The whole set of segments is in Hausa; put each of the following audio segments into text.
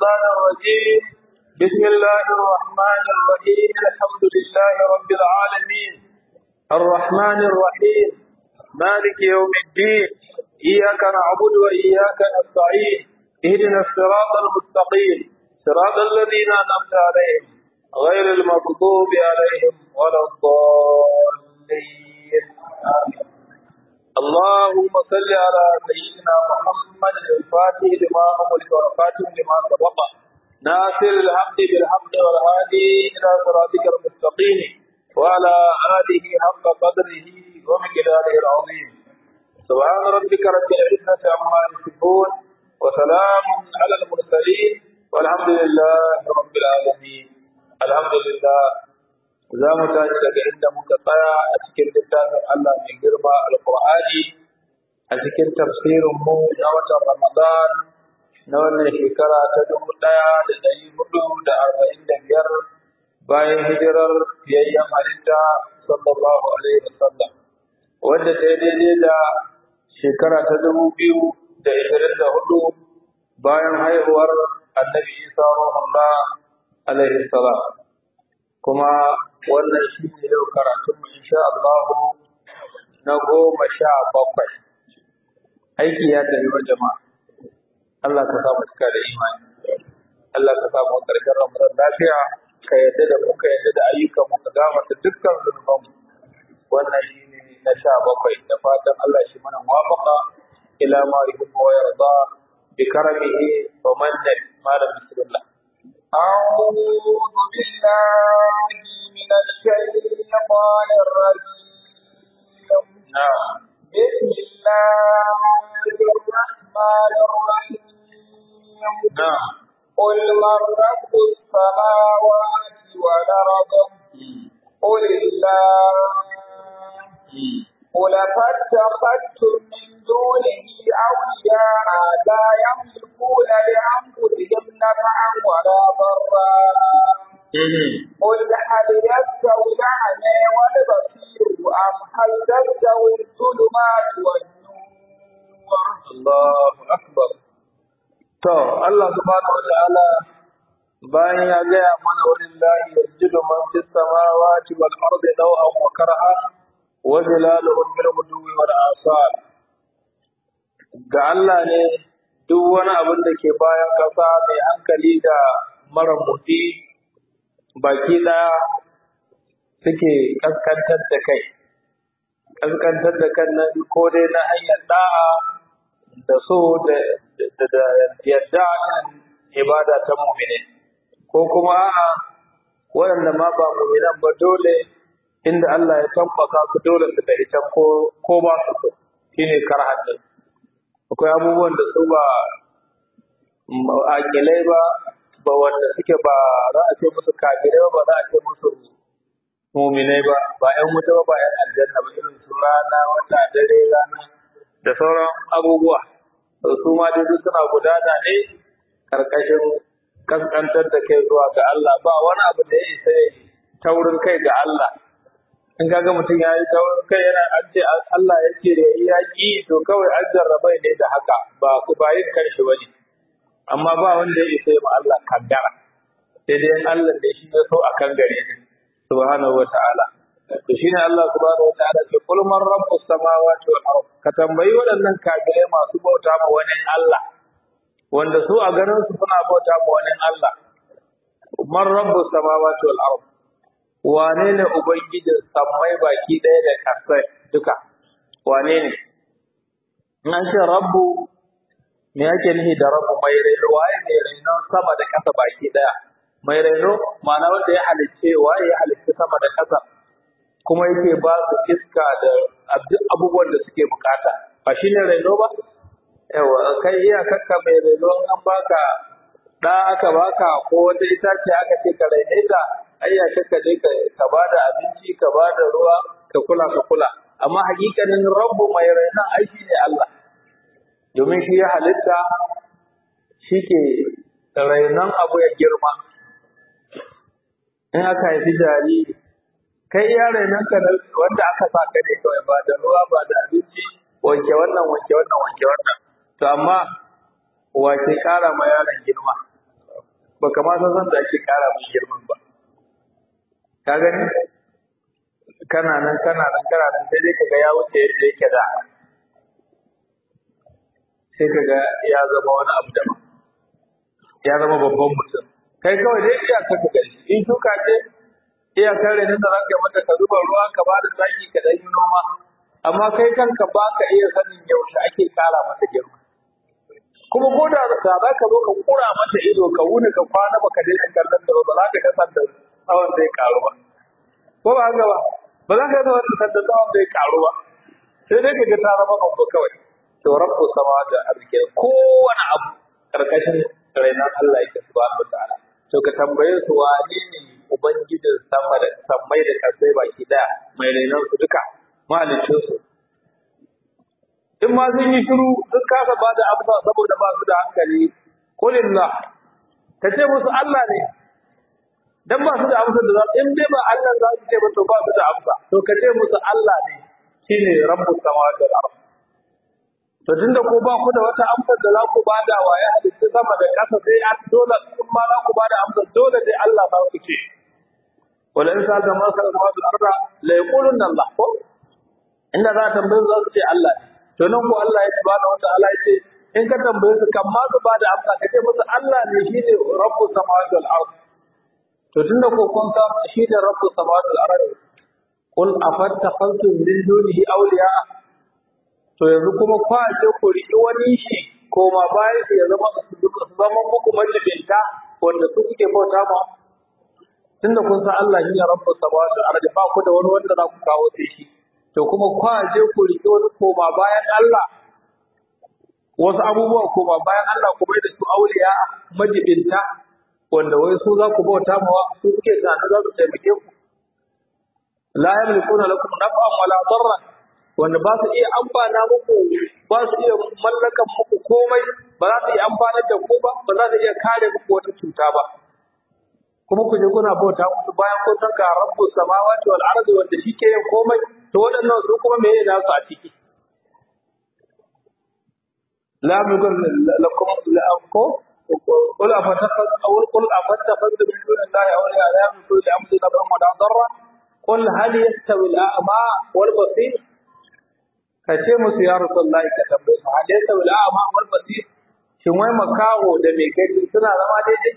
الشيطان الرجيم بسم الله الرحمن الرحيم الحمد لله رب العالمين الرحمن الرحيم مالك يوم الدين إياك نعبد وإياك نستعين اهدنا الصراط المستقيم صراط الذين أنعمت عليهم غير المغضوب عليهم ولا الضالين آمين اللهم صل على سيدنا محمد الفاتح لما أمرك والخاتم لما سبق ناصر الحق بالحق والهادي إلى صراطك المستقيم وعلى آله حق قدره ومقداره العظيم سبحان ربك رب العزة عما يصفون وسلام على المرسلين والحمد لله رب العالمين الحمد لله za mu tashi daga inda muka tsaya a cikin littafin Allah mai girma alƙur'ani a cikin tafsirin mu na watan Ramadan na wannan shekara ta dubu ɗaya da ɗari hudu da arba'in da biyar bayan hijirar biyayyen halitta sallallahu alaihi wasallam wadda ta yi daidai da shekara ta dubu biyu da ishirin da hudu bayan haihuwar annabi Isa ruhullah alaihi salam kuma wannan shi ne yau karatunmu insha Allah na goma sha bakwai aiki ya tafi wa jama'a Allah ka sa mu cika da imani Allah ka sa mu karshen Ramadan lafiya ka yadda da mu ka yadda da ayyukan mu ka gafarta dukkan zunuban mu wannan shi ne na sha bakwai da fatan Allah shi mana muwafaqa ila ma yuhibbu wa yarda bi karamihi wa mannihi malam bismillah أعوذ بالله من الشيطان الرجيم نعم بسم الله الرحمن الرحيم نعم قل من رب السماوات والأرض قل الله قل فاتخذتم من دونه أولياء لا يملكون لأنفسهم نفعا ولا ضرا قل هل يستوي الأعمى والبصير أم هل تستوي الظلمات والنور Allahu akbar to Allah subhanahu wa ta'ala bayan ya gaya mana walillahi yasjudu man fis samawati wal ardi daw'an wa karha wa zilaluhum bil ghudwi wal asal ga Allah ne duk wani abin da ke bayan kasa mai hankali da mara motsi baki daya suke kaskantar da kai kaskantar da kan nan ko dai na hanyar da'a da so da da yadda ibada ta mu'mini ko kuma a'a waɗanda ma ba mu'minan ba dole inda Allah ya tabbaka su dole su tafi can ko ko ba su so shine karhan din akwai abubuwan da su ba akilai ba ba wanda suke ba za a ce musu kafirai ba ba za a ce musu muminai ba ba ƴan wuta ba ba ƴan aljanna ba irin su rana wata dare rana da sauran abubuwa to su ma dai duk suna gudana ne karkashin kaskantar da kai zuwa ga Allah ba wani abu da ya isa ya taurin kai ga Allah in kaga mutum ya yi taurin kai yana an ce Allah ya ce ya yi yaƙi to kawai an jarrabai ne da haka ba ku ba yin kanshi ba ne amma ba wanda ya isa ya ma Allah kaddara sai dai Allah ne shi ya so a kan gare ni subhanahu wa ta'ala to shine Allah subhanahu wa ta'ala ce kul man rabbus samawati wal ard ka tambayi waɗannan kafirai masu bauta ma wani Allah wanda su a garin su suna bauta ma wani Allah man rabbus samawati wal ard wane ne ubangijin sammai baki ɗaya da ƙasai duka wane ne in an ce rabbu me yake nufi da rabbu mai raino waye mai rainon sama da ƙasa baki ɗaya mai raino ma'ana wanda ya halicce waye ya halicce sama da ƙasa kuma yake ba su iska da abubuwan da suke bukata ba shi ne raino ba yawa kai iya kakka mai raino an baka da aka baka ko wata itace aka ce ka raine ta ai ya kakka je ka ba da abinci ka ba da ruwa ka kula ka kula amma hakikanin rabbu mai rainon ai shi ne Allah domin shi ya halitta shi ke rainon abu ya girma in aka haifi jariri kai iya rainon ka wanda aka sa ka ne kawai ba da ruwa ba da abinci wanke wannan wanke wannan wanke wannan to amma wace kara ma yaron girma ba kama san san da ake kara mai girman ba ka gani kana nan kana nan kana nan sai dai kaga ya wuce yadda yake da sai kaga ya zama wani abu daban ya zama babban mutum kai kawai dai iya ka ka gani in shuka ce iya kare nan da zaka mata ka zuba ruwa ka ba da zaki ka dan yi noma amma kai kanka ba ka iya sanin yaushe ake kara mata girma kuma ko da za ka zo ka kura mata ido ka wuni ka kwana baka daina kallon da ba za ka kasance tsawon zai karu ba ko ba haka ba ba za ka zama da tsawon zai karu ba sai dai ka ga ta zama babba kawai to rabbu sama da arziki kowane abu karkashin rainan Allah yake subhanahu wataala to ka tambaye su wane ne ubangijin sama da sammai da kasai baki daya mai rainan su duka mahalicin su in ma sun yi shiru sun kasa ba da amsa saboda ba su da hankali kulillah ka ce musu Allah ne dan ba su da amsa da za in dai ba Allah za su ce ba to ba su da amsa to ka ce musu Allah ne shine rabbus samawati wal ardh to tunda ko ba ku da wata amsa da za ku bada wa ya halitta sama da ƙasa sai a dole kun ma za ku bada amsa dole dai Allah za ku ce wala in sa da masa samawati wal ardh la yaqulun Allah ko inda za a tambaye su za su ce Allah ne to nan ko Allah ya subhanahu wa ta'ala ya ce in ka tambaye su kan ma su bada amsa ka ce musu Allah ne shine rabbus samawati wal ardh to tunda ko kun san shi da rabbus samawati wal ardh qul afattakhadtum min dunihi awliya to yanzu kuma kwa ce ku riƙi wani shi koma bayan su ya zama su zama muku majibinta wanda su kuke bauta ma tunda kun san Allah shi ne rabbus samawati wal ardh ba ku da wani wanda za ku kawo sai shi to kuma kwa je ku riƙi wani koma bayan Allah wasu abubuwa koma bayan Allah ku bai da su auliya majibinta wanda wai su za ku bauta mawa su kuke tunanin za su taimake ku la yamlikuna lakum naf'an wala darran wanda ba su iya amfana muku ba su iya mallakan muku komai ba za su iya amfanar da ku ba ba za su iya kare muku wata cuta ba kuma ku je kuna bauta musu bayan kun san ga rabbu samawati wal ardi wanda shi ke yin komai to waɗannan su kuma me yana su a ciki la mukun lakum la ko قل أفتخذ أو قل أفتخذت من دون الله أولياء لا يملكون لأنفسهم نفعا ولا ضرا قل هل يستوي الأعمى والبصير kace musu ya rasulullahi ka tambaye su hal yasa wal a'ma wal basir shin wai makaho da mai gani suna zama daidai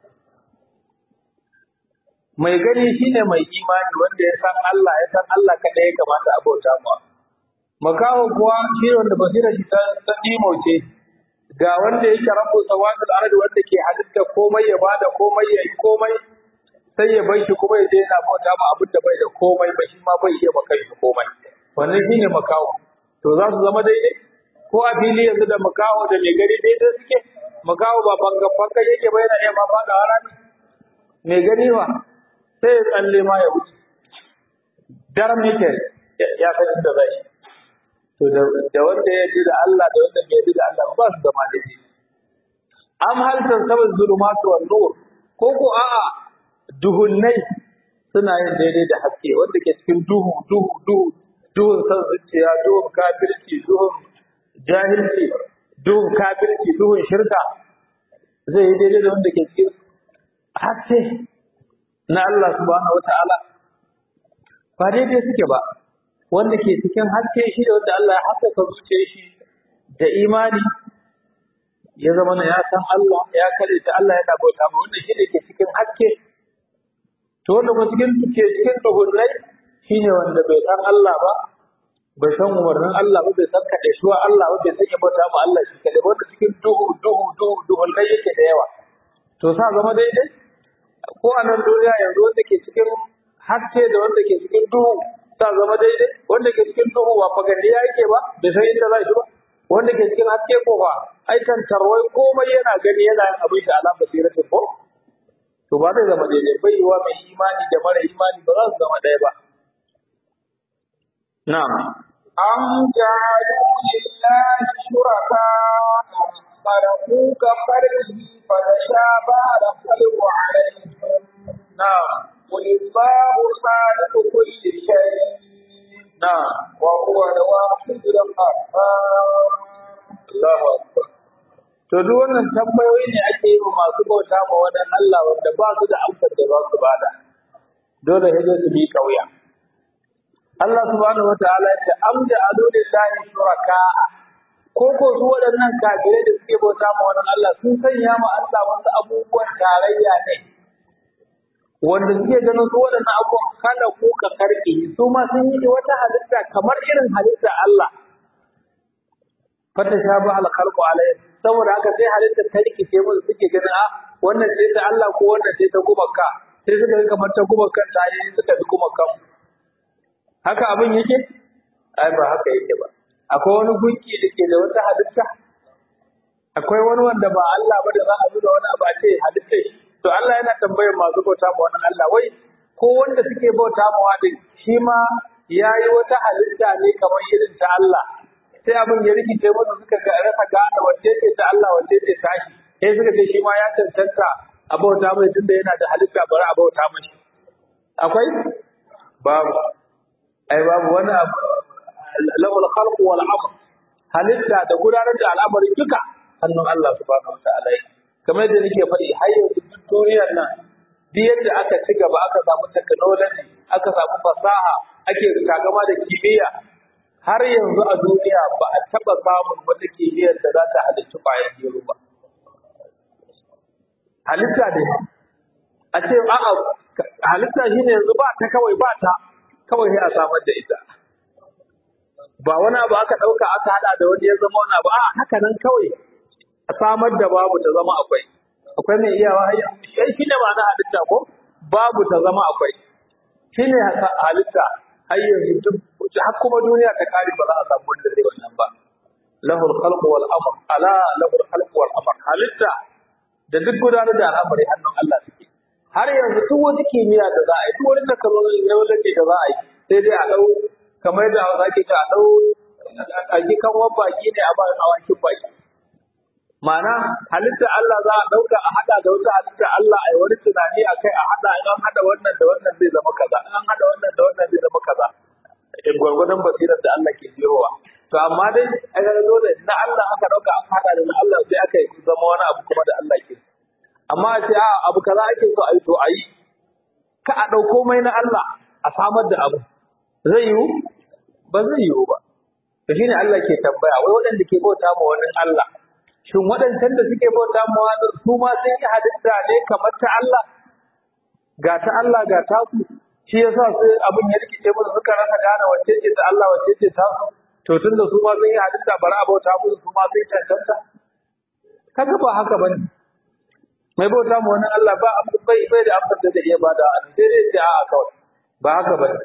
mai gani shine mai imani wanda ya san Allah ya san Allah kada ya kamata a bauta mu makaho kuwa shi wanda basira shi ta ta ce ga wanda yake rabu sawatul ardi wanda ke halitta komai ya bada komai ya yi komai sai ya bar shi kuma ya je yana bauta ma abin da bai da komai ba shi ma bai iya maka shi komai wannan shine makaho to za su zama daidai ko a fili yanzu da makaho da mai gari daidai suke makaho ba banga banga yake ba yana iya ma fada rami mai gani ba sai ya tsalle ma ya wuce daram yake ya san inda zai to da wanda ya ji da Allah da wanda bai ji da Allah ba su zama daidai am hal tasabul zulumatu wan nur ko ko a'a duhunnai suna yin daidai da haske wanda ke cikin duhu duhu duhu duhun san zuciya duhun kafirci duhun jahilci duhun kafirci duhun shirka zai yi daidai da wanda ke cikin haske na Allah subhanahu wata'ala ba daidai suke ba wanda ke cikin haske shi da wanda Allah ya haskaka zuciyar shi da imani ya zama na ya san Allah ya kare ta Allah yana bauta ma wanda shi ne ke cikin haske to wanda kuma cikin ke cikin duhunnai shine wanda bai san Allah ba bai san umarnin Allah ba bai san kaɗai shuwa Allah ba bai san ya bauta ma Allah shi kaɗai wanda cikin duhu duhu duhu duhunnai yake da yawa to sa zama daidai ko a nan duniya yanzu wanda ke cikin haske da wanda ke cikin duhu sa zama daidai wanda ke cikin duhu ba fagandiya yake ba bai san inda za shi ba wanda ke cikin haske ko ba ai kan tarwai komai yana gani yana yin abin da ala basiratin ko to ba zai zama daidai bai yiwa mai imani da mara imani ba za su zama ɗaya ba na'am أم جعلوا لله شركاء خلقوا كخلقه فتشابه الخلق عليهم na'am قل الله خالق كل شيء na'am وهو الواحد القهار Allahu akbar to to duk wannan tambayoyi ne ake yi wa masu bauta ma wani Allah wanda ba su da amsar da za su bada dole sai dai su bi kauya Allah subhanahu wataala ya ce am da adu lillahi shuraka ko ko su waɗannan kafirai da suke bauta ma wani Allah sun sanya ma Allah wasu abubuwan tarayya ne wanda suke ganin su waɗannan abubuwan kada ku ka karɓe su ma sun yi wata halitta kamar irin halitta Allah fata sha ba alkhalqu alayhi saboda haka sai halitta ta rikice musu suke ganin a wannan sai ta Allah ko wannan sai ta gumaka sai suka ga kamar ta gumakan ta ne suka bi gumakan haka abin yake ai ba haka yake ba akwai wani gunki da ke da wata halitta akwai wani wanda ba Allah ba da za a nuna wani abu a ce halitta shi to Allah yana tambayar masu bauta ma wani Allah wai ko wanda suke bauta ma wani shi ma ya yi wata halitta ne kamar irin ta Allah sai abin ya rikice musu suka ga rasa gane wacce ce ta Allah wacce ce ta shi sai suka ce shi ma ya cancanta a bauta mai tunda yana da halitta bari a bauta mai akwai babu ai babu wani abu lahul khalqu wal amr halitta da gudanar da al'amari duka hannun Allah subhanahu wa ta'ala kamar yadda nake faɗi har yanzu duk duniyar nan duk yadda aka ci gaba aka samu technology aka samu fasaha ake kagama da kimiyya har yanzu a duniya ba a taɓa samun wata kimiyyar da za ta halicci ƙwayar gero ba halitta ne a ce a'a halitta shine yanzu ba ta kawai ba ta kawai sai a samar da ita ba wani abu aka ɗauka aka haɗa da wani ya zama wani abu a haka nan kawai a samar da babu ta zama akwai akwai mai iyawa har shi ne ma'ana halitta ko babu ta zama akwai shi ne halitta har yanzu duk har kuma duniya ta kare ba za a samu wanda zai wannan ba lahul khalqu wal amr ala lahul khalqu wal amr halitta da duk gudanar da al'amari hannun Allah suke har yanzu duk wani kimiyya da za a yi duk wani technology na wanda da za a yi sai dai a dau kamar da za ke ta a dau a ji kan baki ne a ba a wakin baki Ma'ana halitta Allah za a ɗauka a haɗa da wata halitta Allah a yi wani tunani a kai a haɗa in an haɗa wannan da wannan zai zama kaza in an haɗa wannan da wannan zai zama kaza in gwargwadon basirar da Allah ke jirowa to amma dai a ga dole na Allah aka ɗauka an haɗa da na Allah sai aka yi zama wani abu kuma da Allah ke amma a ce a abu kaza ake so a yi to a yi ka a ɗauko mai na Allah a samar da abu zai yiwu ba zai yiwu ba to shine Allah ke tambaya wai waɗanda ke bauta ma wani Allah shin waɗancan da suke bauta mawa su ma sun yi halitta ne kamar ta Allah ga ta Allah ga ta ku shi yasa sai abin ya rikice musu suka rasa gane wacce ce ta Allah wacce ce ta su to tunda su ma sun yi halitta bari a bauta musu su ma sun cancanta kaga ba haka bane mai bauta ma wani Allah ba abu bai bai da amsar da zai iya bada a sai dai ce a'a kawai ba haka bane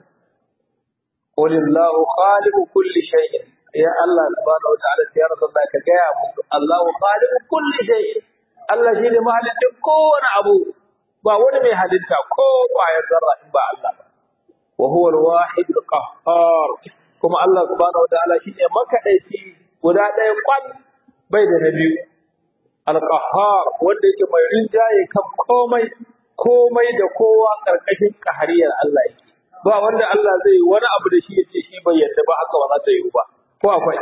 qulillahu khaliqu kulli shay'in ya Allah subhanahu wataala ya rasulullah ka gaya musu Allahu khaliqu kulli shay Allah shi ne mahalicin kowane abu ba wani mai halitta ko kwayar zarra in ba Allah ba wa huwa al-wahid al-qahhar kuma Allah subhanahu wataala shi ne makadaici guda ɗaya kwan bai da na biyu al-qahhar wanda yake mai rinjaye kan komai komai da kowa karkashin kahariyar Allah yake ba wanda Allah zai yi wani abu da shi ya ce shi bai yadda ba haka ba za ta yi ba ko akwai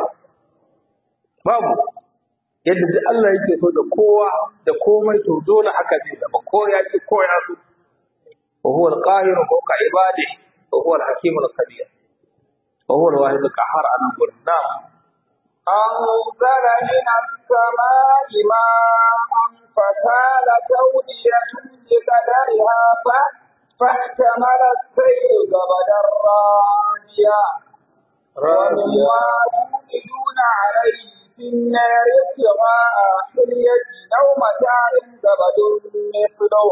babu yadda duk Allah yake so da kowa da komai to dole haka zai zama ko ya ce ko ya so wa huwa al-qahiru fawqa ibadihi wa huwa al-hakim al-qadir wa huwa al-wahid al-qahhar an qulna أنزل من السماء ماء فسالت أودية بقدرها فاحتمل السيل زبدا رابيا ومما يوقدون عليه في النار ابتغاء حلية أو متاع زبد مثله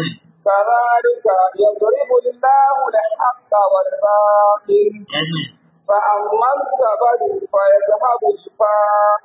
كذلك يضرب الله الحق والباطل فأما الزبد فيذهب شفاء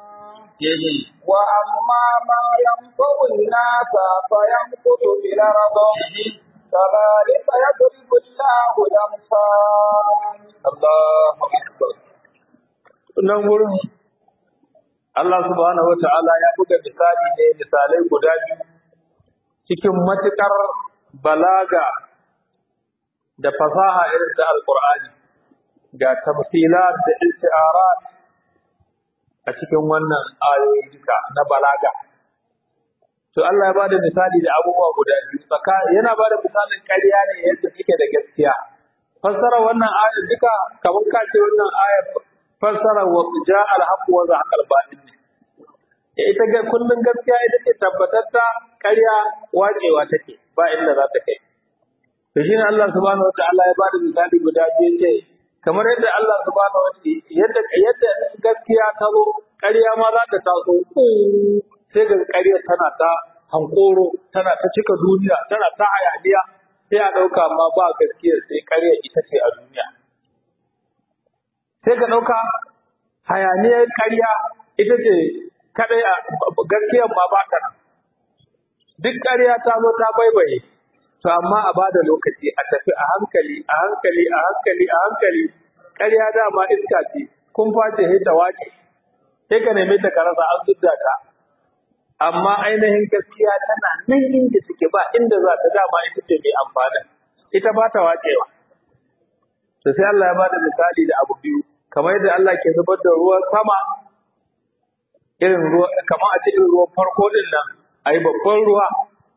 وأما ما ينفع الناس فيمكث في الأرض كذلك يضرب الله الأمثال Allahu akbar nan gurin Allah subhanahu wata'ala ya buga misali ne misalai guda biyu cikin matukar balaga da fasaha irin ta alqur'ani ga tamthilat da istiarat a cikin wannan ayoyi duka na balaga to Allah ya bada misali da abubuwa guda biyu tsaka yana bada misalin ƙarya ne yadda suke da gaskiya fassara wannan aya duka kamar ka ce wannan aya fassara wa ja al haqq wa zaqa al batil ne ita ga kullun gaskiya ita ce tabbatatta ƙarya wacewa take ba inda za ta kai to shine Allah subhanahu wataala ya bada misali guda biyu ce kamar yadda Allah subhanahu wataala yadda yadda gaskiya ta zo ƙarya ma za ta taso sai ga ƙarya tana ta hankoro tana ta cika duniya tana ta hayaniya sai a ɗauka ma ba gaskiya sai ƙarya ita ce a duniya sai ka ɗauka hayaniyar ƙarya ita ce kaɗai a gaskiyar ma ba ta nan duk ƙarya ta zo ta baibaye to amma a bada lokaci a tafi a hankali a hankali a hankali a hankali ƙarya dama iska ce kun face sai ta wace sai ka neme ta karasa an zudda ta amma ainihin gaskiya tana nan inda suke ba inda za ta dama ita ce mai amfani ita ba ta wacewa to sai Allah ya bada misali da abu biyu kamar yadda Allah ke zubar da ruwan sama irin ruwa kamar a ce irin ruwan farko din nan ayi babban ruwa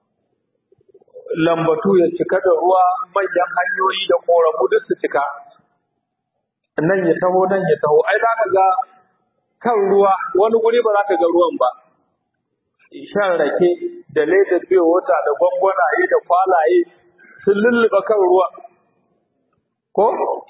lambatu ya cika da ruwa manyan hanyoyi da koramu duk su cika nan ya taho nan ya taho ai za ka ga kan ruwa wani guri ba za ka ga ruwan ba shan rake da ledar biyo wata da gwangwanaye da kwalaye sun lulluɓe kan ruwa ko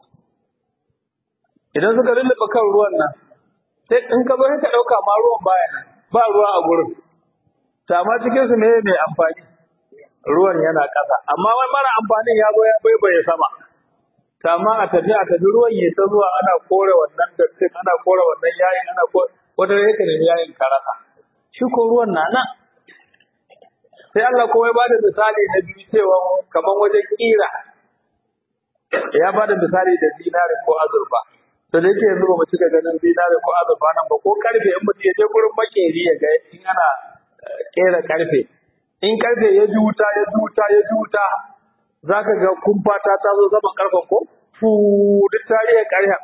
idan suka lulluɓe kan ruwan nan sai in ka bari ka ɗauka ma ruwan baya nan ba ruwa a gurin ta ma cikin su ne mai amfani ruwan yana ƙasa amma wani mara amfanin ya zo ya baibaye sama ta ma a tafi a tafi ruwan ya ta zuwa ana kore wannan dattin ana kore wannan yayin ana kore wata yake ne yayin karasa shi ko ruwan na nan sai Allah kuma ya bada misali na biyu cewa kaman wajen kira ya bada misali da zinari ko azurfa to da yake yanzu ba mu cika ganin zinari ko azurfa nan ba ko karfe in mutum ya je gurin makeri ya ga in ana kera karfe in karfe ya ji wuta ya ji wuta ya ji wuta zaka ga kumfata ta zo zaman karfen ko fu duk tarihin karya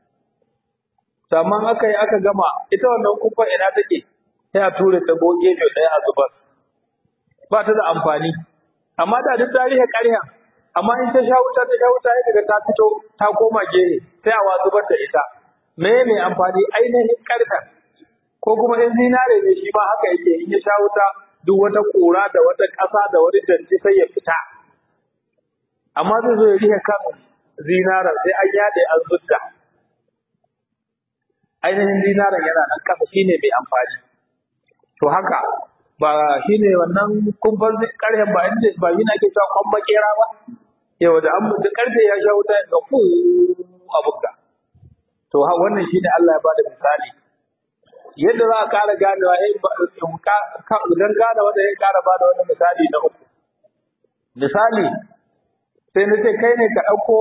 Saman aka yi aka gama ita wannan kumfa ina take sai a ture ta goge ne ɗaya a zubar ba ta da amfani amma da duk tarihin ƙarya amma in ta sha wuta ta sha wuta ya daga ta fito ta koma gehe sai a zubar da ita me mai amfani ainihin ƙarfen ko kuma in zinare ne shi ma haka yake in ya sha wuta duk wata ƙura da wata ƙasa da wani danci sai ya fita amma zai zo ya rihe kan zinaren sai an yaɗe an zudda ainihin zinaren yana nan ƙasa shine mai amfani to haka ba shi ne wannan kumfan ƙarfen ba inda ba yi na ke cewa kwan makera ba yau da an da ƙarfe ya sha wuta ga fu abunka to ha wannan shi ne Allah ya bada misali yadda za a ƙara ganewa idan gane wanda ya ƙara bada wani misali na uku misali sai na ce kai ne ka ɗauko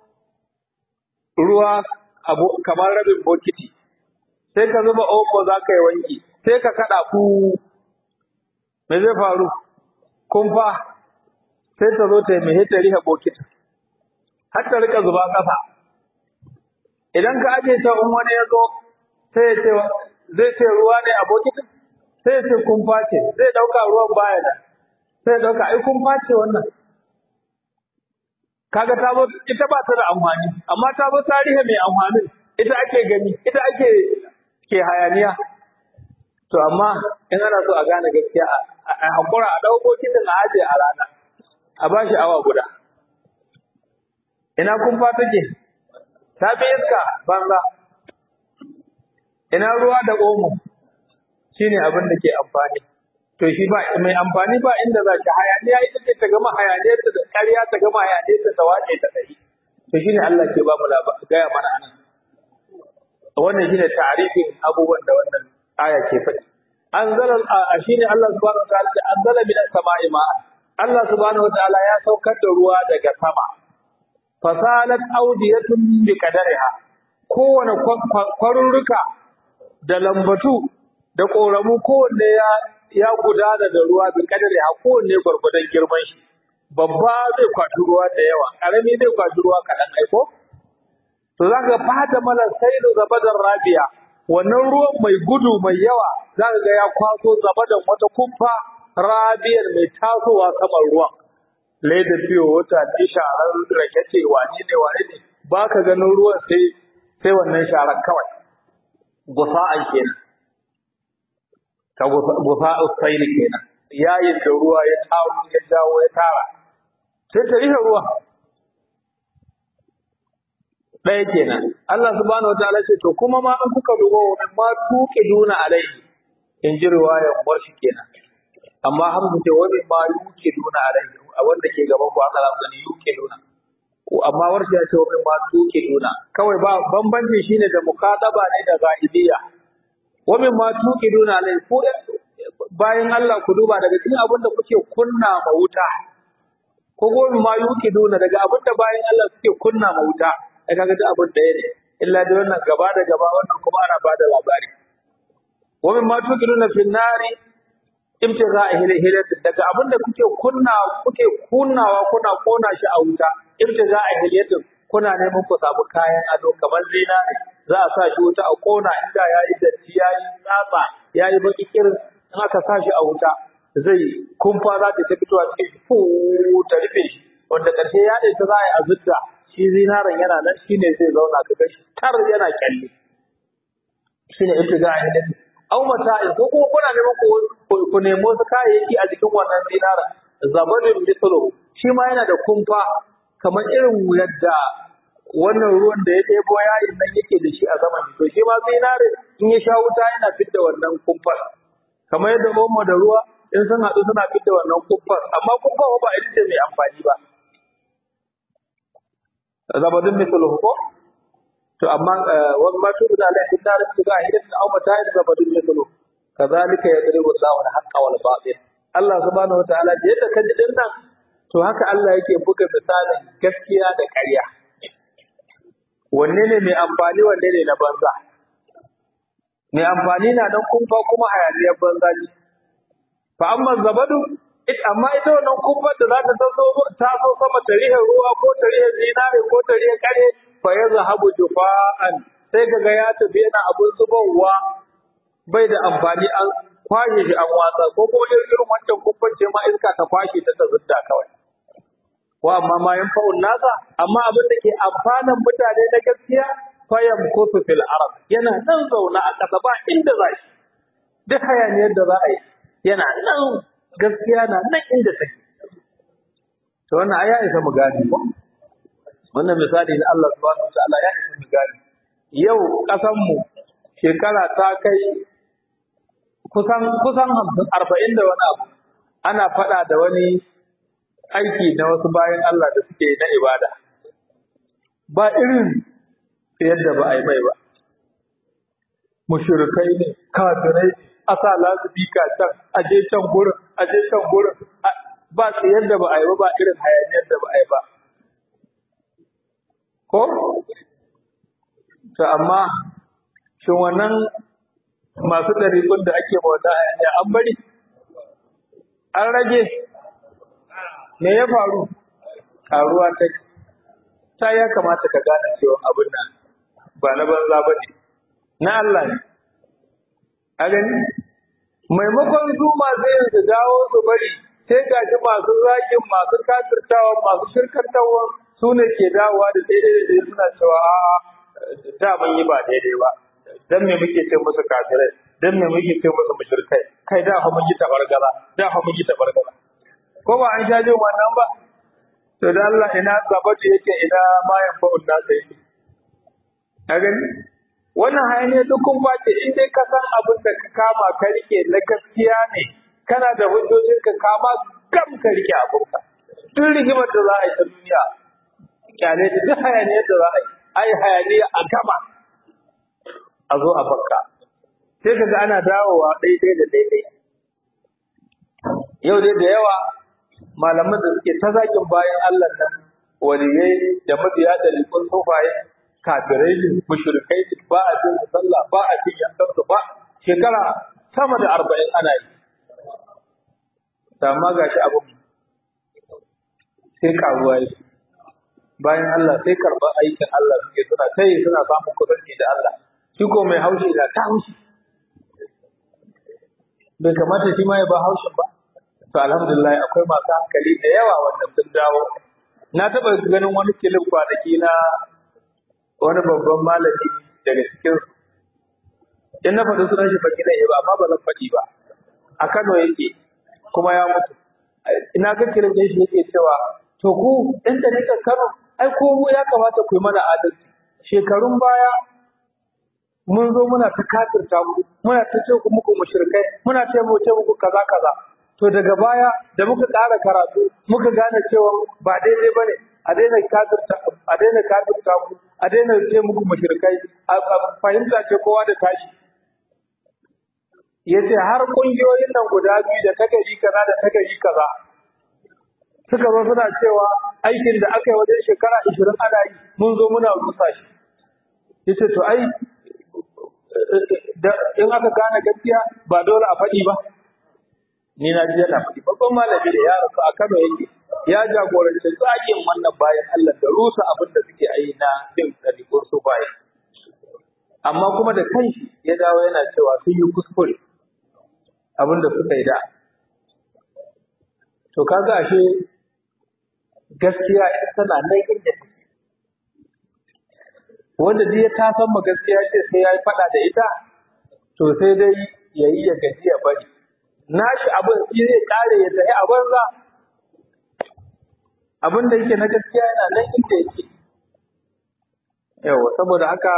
ruwa kamar rabin bokiti sai ka zuba omo za ka yi wanki sai ka kaɗa ku me zai faru kumfa sai ta zo ta yi mai ta riha bokiti har ta rika zuba ƙasa idan ka aje ta in wani ya zo sai ya ce zai ce ruwa ne a bokitin sai ya ce kumfa ce zai ɗauka ruwan baya da sai ya ɗauka ai kumfa ce wannan kaga ta zo ita ba ta da amfani amma ta zo tarihi mai amfanin ita ake gani ita ake ke hayaniya to amma in ana so a gane gaskiya a hakura a ɗauko kitin a aje a rana a ba shi awa guda ina kumfa take ta fi iska banza ina ruwa da omo shine abin da ke amfani to shi ba mai amfani ba inda za ki hayaniya ita ce ta gama hayaniyar ta da ƙarya ta gama hayaniyar ta ta wace ta ɗari to shine Allah ke ba mu gaya mana anan wannan shine ta'arifin abubuwan da wannan aya ke faɗi anzala shine Allah subhanahu wataala da anzala min as-sama'i ma'an Allah subhanahu wataala ya saukar da ruwa daga sama fasalat awdiyatun bi qadariha kowane kwarurruka da lambatu da koramu kowanne ya ya gudana da ruwa bi qadariha kowanne gwargwadon girman shi babba zai kwashi ruwa da yawa karami zai kwashi ruwa kaɗan aiko to zaka fata mana saidu zabadar rabiya wannan ruwan mai gudu mai yawa za ka ga ya kwaso zabadan wata kumfa rabiyar mai tasowa saman ruwan leda fiyo wata ne sharar rake ce wani ne wani ne ba ka ganin ruwan sai sai wannan sharar kawai gusa'an kenan ta gusa'u sayli kenan yayin da ruwa ya taru ya dawo ya tara sai ta rihe ruwa ɗaya kenan Allah subhanahu wataala ce to kuma ma in kuka dubo wa ma tuqi duna alaihi in ji riwayar warshi kenan amma hamza ce wani ma yuke duna alaihi a wanda ke gaban ku aka lamu gani yuke duna ko amma warshi ya ce wani ma tuqi duna kawai ba bambanci shine da mukataba ne da ghaibiyya wani ma tuqi duna alaihi ko bayan Allah ku duba daga cikin abin da kuke kunna ma wuta ko gobe ma yuke duna daga abin da bayan Allah suke kunna ma wuta ai kaga duk abin ɗaya ne illa da wannan gaba da gaba wannan kuma ana bada labari wa min ma tukiluna fi nari ibtiga hilhilat daga abin da kuke kunna kuke kunnawa kuna kona shi a wuta ibtiga hilhilat kuna neman ku samu kayan ado kamar zinare za a sa shi wuta a kona inda yayi datti yayi tsatsa yayi baki kirin in aka sa shi a wuta zai kumfa za ta fitowa cikin fu ta rufe shi wanda ƙarshe ya ta za a yi azutta shi zinaren yana nan shi ne zai zauna ka gashi tar yana kyalle shi ne ibtiga a hilal aw mata'in ko kuma kuna neman ku ku nemo su kayayyaki a jikin wannan zinaren zabadin mithlu shi ma yana da kumfa kamar irin yadda wannan ruwan da ya ɗebo yayin nan yake da shi a zaman to shi ma zinare in ya sha wuta yana fidda wannan kumfar kamar yadda omo da ruwa in sun haɗu suna fidda wannan kumfar amma kumfar ba ita ce mai amfani ba zabadun mithluhu ko to amma wa ma tu da la hidar tu ga hidan aw mata da zabadun mithluhu kadhalika yadribu Allahu al-haqqa wal batil Allah subhanahu wataala da yadda kaji din nan to haka Allah yake buga misalin gaskiya da ƙarya wanne ne mai amfani wanne ne na banza mai amfani na dan kumfa kuma hayaniyar banza ne fa amma zabadu it amma ita wannan kumfar da za ta taso ta so sama ta rihe ruwa ko ta rihe zinare ko ta rihe kare fa ya zahabu jufa'an sai kaga ya tafi yana abun zubarwa bai da amfani an kwashe shi an watsa ko ko irin wancan kumfar ce ma iska ta kwashe ta ta zudda kawai wa amma ma yanfa'un nasa amma abin da ke amfanan mutane na gaskiya fayam kusu fil arab yana nan zauna a ƙasa ba inda za shi duk hayaniyar da za a yi yana nan gaskiya na nan inda take to wannan aya isa mu gane ko wannan misali na Allah subhanahu wa ta'ala ya isa mu gane yau ƙasan mu shekara ta kai kusan kusan 40 da wani abu ana faɗa da wani aiki na wasu bayan Allah da suke na ibada ba irin yadda ba a yi mai ba mushrikai ne kafirai a sa lasifika can a je can gurin a je can gurin ba su yadda ba a yi ba ba irin hayaniyar da ba a yi ba ko to amma shin wannan masu ɗariƙun da ake bauta hayaniya an bari an rage me ya faru karuwa ta ta ya kamata ka gane cewa abin nan ba na banza ba ne na Allah ne a gani maimakon su masu yin su dawo su bari sai gashi masu zagin masu kafirtawa masu shirkantawa su ne ke dawowa da daidai da daidai suna cewa a'a da mun yi ba daidai ba dan me muke ce musu kafirai dan me muke ce musu mushrikai kai da fa mun yi tabargaza da fa mun yi tabargaza ko ba an sha jin wannan ba to da Allah ina sabatu yake ina ma yan fa'un na sai a gani wannan hayaniya duk kun bace in dai ka san abin da ka kama ka rike na gaskiya ne kana da hujjojin ka kama gam ka rike abin ka duk rigimar da za a yi ta duniya kyale da duk hayaniyar da za a yi ai hayaniya a gama a zo a bakka sai kaga ana dawowa daidai da daidai yau dai da yawa malaman da suke ta zakin bayan Allah nan waliyai da mabiya da likun sufaye kafirai ne mushrikai ne ba a jin sallah ba a jin yankan su ba shekara sama da arba'in ana yi amma gashi abin sai karuwa yi bayan Allah sai karɓar aikin Allah suke suna kai suna samun kusanci da Allah shi ko mai haushi da ta haushi bai kamata shi ma ya ba haushin ba to alhamdulillah akwai masu hankali da yawa wanda sun dawo na taɓa ganin wani kilin kwanaki na wani babban malami daga cikin in na faɗi sunan shi baki zai ba amma ba zan faɗi ba a Kano yake kuma ya mutu ina ga kilin da shi yake cewa to ku ɗan da nika Kano ai ko mu ya kamata ku yi mana adalci shekarun baya mun zo muna ta kafirta mu muna ta ce ku muku mushrikai muna ce mu ce muku kaza kaza to daga baya da muka ƙara karatu muka gane cewa ba daidai bane a daina kafirta a daina kafirta mu a daina ce muku mushrikai a fahimta ce kowa da tashi yace har kungiyoyin nan guda biyu da tagari kaza da tagari kaza suka zo suna cewa aikin da aka yi wajen shekara 20 ana yi mun zo muna rusa shi yace to ai in aka gane gaskiya ba dole a faɗi ba ni na ji yana faɗi babban malami da ya rasu a Kano yake ya jagoranci tsakin wannan bayan Allah da rusa abin da suke yi na bin ɗabi'ur su bayan amma kuma da kanshi ya dawo yana cewa sun yi kuskure abin da suka yi da to kaga ashe gaskiya ita tana nan inda take wanda duk ya tasan ma gaskiya ce sai ya yi faɗa da ita to sai dai ya yi ya gaji ya bari nashi abin shi zai kare ya tafi a banza abin da yake na gaskiya yana nan inda yake yawa saboda haka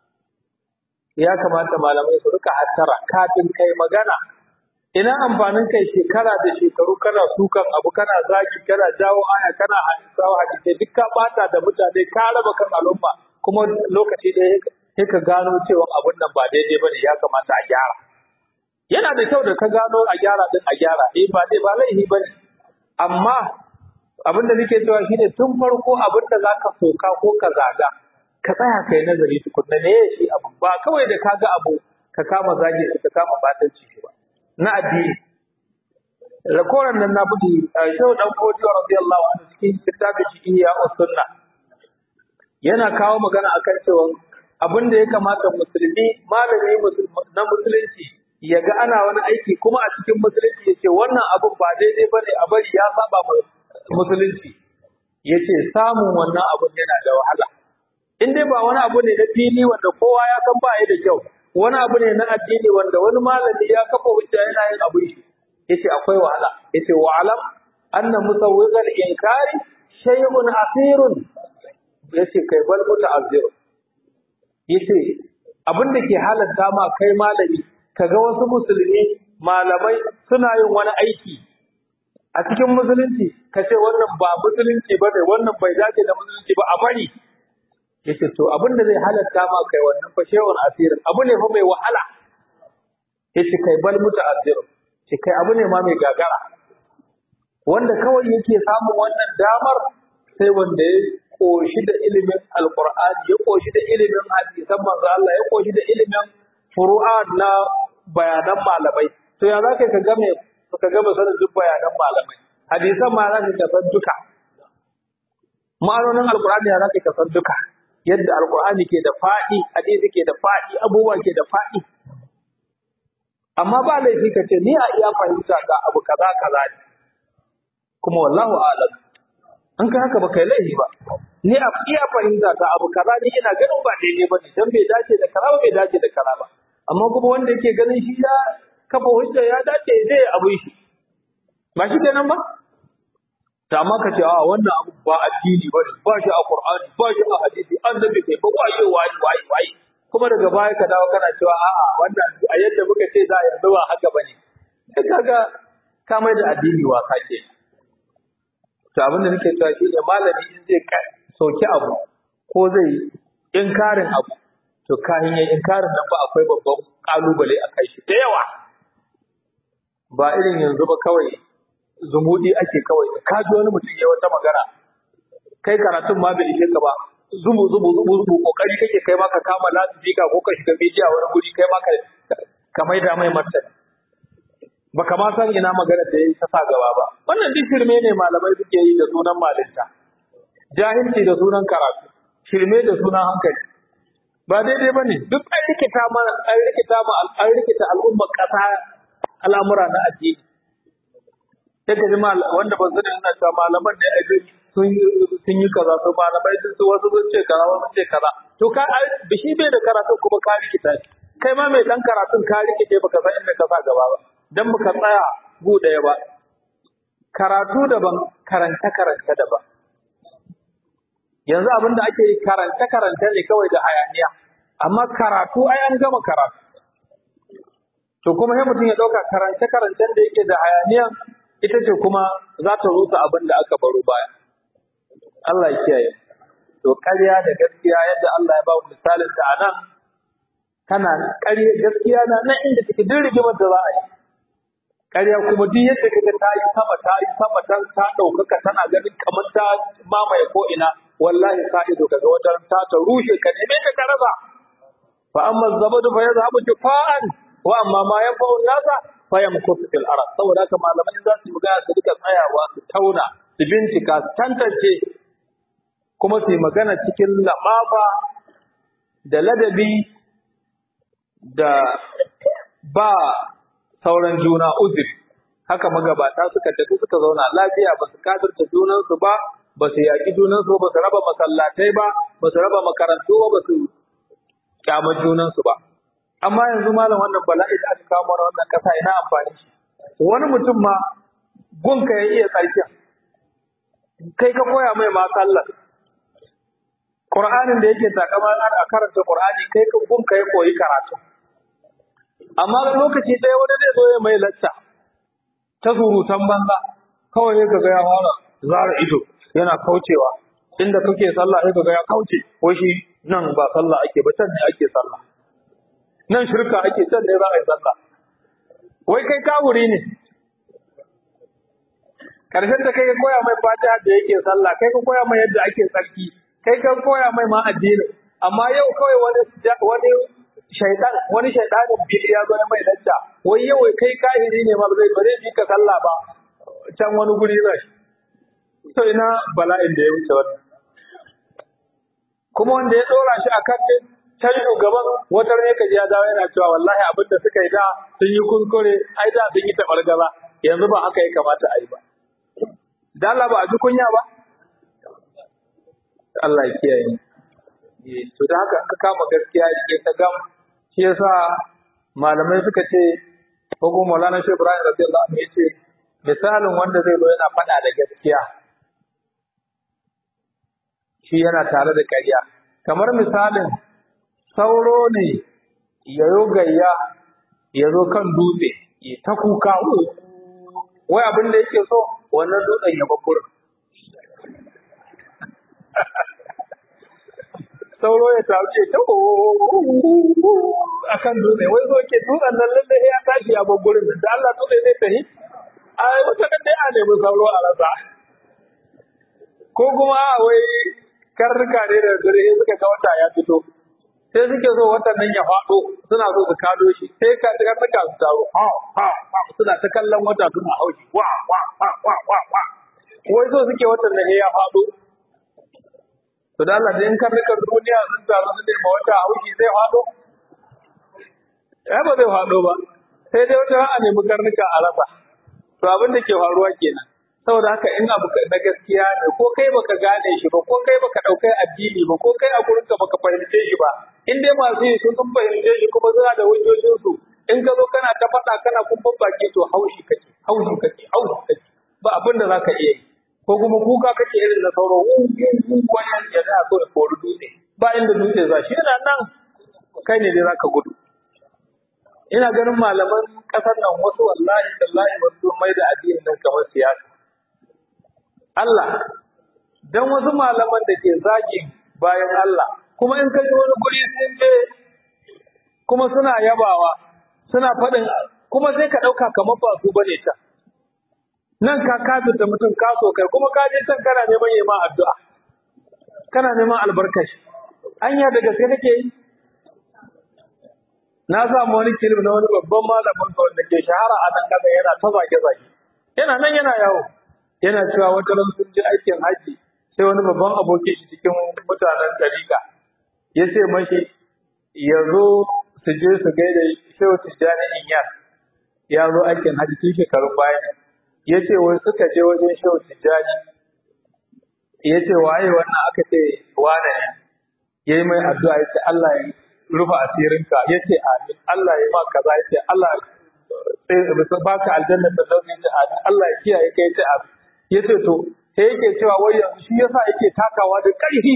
ya kamata malamai su rika hattara kafin kai magana ina amfanin kai shekara da shekaru kana sukan abu kana zagi kana jawo aya kana hadisawa hadisai duk ka bata da mutane ka raba kan al'umma kuma lokaci da sai ka gano cewa abun nan ba daidai bane ya kamata a gyara yana da kyau da ka gano a gyara din a gyara eh ba dai ba laifi bane amma abin da nake cewa shine tun farko abin da zaka soka ko ka zaga ka tsaya kai nazari tukunna ne shi abu ba kawai da kaga abu ka kama zagi ka kama batanci shi ba na addini rakoran nan na budi shehu dan fodiyo radiyallahu anhu cikin littafin shi ya sunna yana kawo magana akan cewa abin da ya kamata musulmi malami na musulunci ya ga ana wani aiki kuma a cikin musulunci ya ce wannan abin ba daidai ba ne a bari ya saba musulunci ya ce samun wannan abin yana da wahala in dai ba wani abu ne na fili wanda kowa ya san ba ya da kyau wani abu ne na addini wanda wani malami ya kafa hujja yana yin abin shi ya ce akwai wahala ya ce wa alam anna musawwiqal inkari shay'un asirun ya ce kai bal muta'azzir ya ce abin da ke halatta ma kai malami kaga wasu musulmi malamai suna yin wani aiki a cikin musulunci ka ce wannan ba musulunci ba ne wannan bai dace da musulunci ba a bari yace to abin da zai halatta ma kai wannan fa shay'un asirin abu ne fa mai wahala yace kai bal muta'azzir ce kai abu ne ma mai gagara wanda kawai yake samun wannan damar sai wanda ya koshi da ilimin alqur'ani ya koshi da ilimin hadisan manzo Allah ya koshi da ilimin furu'at na bayanan malamai to ya zaka ka game ka gama sanin duk bayanan malamai hadisan ma zaka ka san duka ma'anonin alqur'ani ya zaka ka san duka yadda alqur'ani ke da fadi hadisi ke da fadi abubuwa ke da fadi amma ba laifi ka ce ni a iya fahimta ga abu kaza kaza ne kuma wallahu a'lam an ka haka ba kai laifi ba ni a iya fahimta ta abu kaza ni ina ganin ba daidai ba ne dan bai dace da kaza ba bai dace da kaza ba amma kuma wanda yake ganin shi ya kafa hujja ya dace zai abu shi ba shi kenan ba ta amma ka ce a wannan abu ba addini ba ne ba shi a qur'ani ba shi a hadisi annabi kai ba waye waye waye waye kuma daga baya ka dawo kana cewa a'a wannan a yadda muka ce za a yanzu ba haka bane sai kaga ka mai da addini wasa ke to abin da nake cewa shi ne malami in zai soki abu ko zai inkarin abu to kayan yin inkarin nan ba akwai babban kalubale a kai shi da yawa ba irin yanzu ba kawai zumudi ake kawai ka ji wani mutum ya wata magana kai karatun ma bai ishe ka ba zumu zumu zumu zumu kokari kake kai ma ka kama lasifika ko ka shiga media wani guri kai ma ka ka maida mai martani baka ma san ina magana da yayi ta sa gaba ba wannan duk shirme ne malamai suke yi da sunan malinta jahilci da sunan karatu shirme da sunan hankali ba daidai bane duk an rikita mana an rikita ma an rikita al'ummar kasa al'amura na addini sai ka ji wanda ba su da yana cewa malaman ne a sun sun yi kaza su malamai sun su wasu sun ce kaza wasu ce kaza to ka bishi bai da karatu kuma ka rikita shi kai ma mai dan karatun ka rikice baka san inda ka sa gaba ba dan muka tsaya gu daya ba karatu daban karanta karanta daban yanzu abin da ake karanta karanta ne kawai da hayaniya amma karatu ai an gama karatu to kuma sai mutum ya dauka karance karancen da yake da hayaniya ita ce kuma za ta rusa abin da aka baro baya Allah ya kiyaye to ƙarya da gaskiya yadda Allah ya ba mu misalin ta anan kana ƙarya gaskiya na nan inda take duk rigimar da za a yi ƙarya kuma duk yadda kaga ta yi sama ta yi sama ta ta ɗaukaka tana ganin kamar ta mamaye ko ina wallahi sa ido kaga wata ta ta rushe ka neme ta ka rasa fa amma zabadu fa yazhabu jufa'an wa amma ma yanfa'u nasa fa yamkutu fil arad saboda haka malamai za su yi magana su duka tsayawa su tauna su bincika su tantance kuma su yi magana cikin laɓaɓa da ladabi da ba sauran juna uzuri haka magabata suka tafi suka zauna lafiya ba su kafirta junansu ba ba su yaƙi junansu ba su raba masallatai ba ba su raba makarantu ba ba su kyamar junansu ba amma yanzu malam wannan bala'i da aka kawo mana wannan ƙasa ina amfani shi wani mutum ma gunka ya iya tsarkin kai ka koya mai ma sallar Qur'anin da yake takama a karanta Qur'ani kai ka gunka ya koyi karatu amma lokaci ɗaya wani zai zo ya mai lacca ta surutan banza kawai ya ga ya fara zara ido yana kaucewa inda kake sallah sai ga ya kauce wai shi nan ba sallah ake ba can ne ake sallah nan shirka ake can ne za a yi sallah wai kai kawuri ne karshen da kai ka koya mai fatiha da yake sallah kai ka koya mai yadda ake tsarki kai ka koya mai ma addini amma yau kawai wani wani shaitan wani shaitanin bil ya zo mai lacca wai yau kai kahiri ne ma zai bare bi ka sallah ba can wani guri zai to ina bala'in da ya wuce wannan kuma wanda ya dora shi akan din can shugaban wata ne ka ji ya dawo yana cewa wallahi abin da suka yi da sun yi kuskure ai da sun yi tabargaza yanzu ba haka ya kamata a yi ba da Allah ba a ji kunya ba Allah ya kiyaye to da haka aka kama gaskiya rike ta gam shi yasa malamai suka ce ko kuma Maulana Shehu Ibrahim radiyallahu anhu yace misalin wanda zai zo yana faɗa da gaskiya shi yana tare da ƙarya kamar misalin sauro ne ya yo gayya ya zo kan dutse ya ta kuka wai abin da yake so wannan dutsen ya babbura sauro ya taru ce ta a kan dutse wai zo ke dutsen nan lalle ya tashi ya babburin da Allah dutse zai tafi a wata kan dai a nemi sauro a rasa ko kuma wai karnuka ne da dare suka ga wata ya fito sai suke so watan nan ya faɗo suna so su kado shi sai ka karnuka su taro ha ha ha suna ta kallon wata suna haushi wa wa wa wa wa wa wai so suke watan nan ya faɗo to da Allah in karnukan duniya sun taru su ne ma wata haushi zai faɗo ya ba zai faɗo ba sai dai wata a nemi karnuka a rasa to abin da ke faruwa kenan saboda haka in abu na gaskiya ne ko kai baka gane shi ba ko kai baka daukai addini ba ko kai a gurin ka baka fahimce shi ba in dai masu yi sun fahimce shi kuma suna da hujjojin su in ka zo kana ta faɗa kana kumfan baki to haushi kake haushi kake haushi kake ba abin da zaka iya yi ko kuma kuka kake irin na sauro wannan ya za so ya kori dutse ba inda dutse za shi yana nan kai ne dai zaka gudu ina ganin malaman ƙasar nan wasu wallahi tallahi wasu mai da addinin nan kamar siyasa Allah dan wasu malaman da ke zagi bayan Allah kuma in ka ji wani guri sun je kuma suna yabawa suna faɗin kuma sai ka ɗauka kamar ba su bane ta nan ka kafirta mutum ka so kai kuma ka je can kana neman yi ma addu'a kana neman albarkashi anya da gaske kake yi na samu wani kilim na wani babban malamin ka wanda ke shahara a nan kasa yana ta zage zage yana nan yana yawo yana cewa wata ran sun je aikin haji sai wani babban abokin shi cikin mutanen dariƙa ya ce mashi ya zo su je su gaida shehu tijjani inyar ya zo aikin hajji tun shekarun baya ne ya ce wai suka je wajen shehu tijjani ya ce waye wannan aka ce wane ne ya yi mai addu'a ya ce Allah ya rufe asirinka ya ce amin Allah ya ma kaza ya ce Allah ya baka aljanna da zaune ya ce amin Allah ya kiyaye ka ya ce amin ya ce to sai yake cewa wai yanzu shi yasa yake takawa da ƙarfi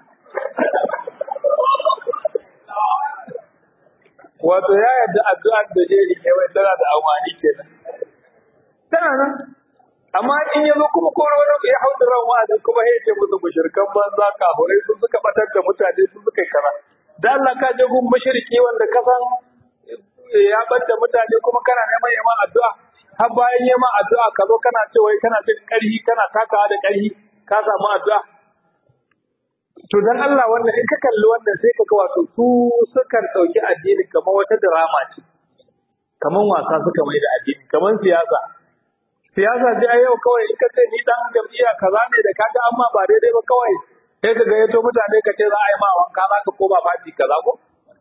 wato ya yarda addu'ar da zai rike wai tana da amfani kenan tana nan amma in ya zo kuma koro wani ya hau da ran wa'azin kuma ya ce musu mushrikan banza kafurai sun suka batar da mutane sun suka yi kaza da Allah ka je gun mushriki wanda ka san ya bar da mutane kuma kana neman yama addu'a har bayan yama addu'a ka zo kana ce wai kana jin ƙarfi kana takawa da ƙarfi ka samu addu'a to dan Allah wannan in ka kalli wannan sai ka ga wato su sukan ɗauki addini kamar wata drama ce kamar wasa suka mai da addini kamar siyasa siyasa ji a yau kawai in ka ce ni dan jam'iyya kaza ne da kaga amma ba daidai ba kawai sai ka ga yato mutane ka ce za a yi ma wanka za ka koma fati kaza ko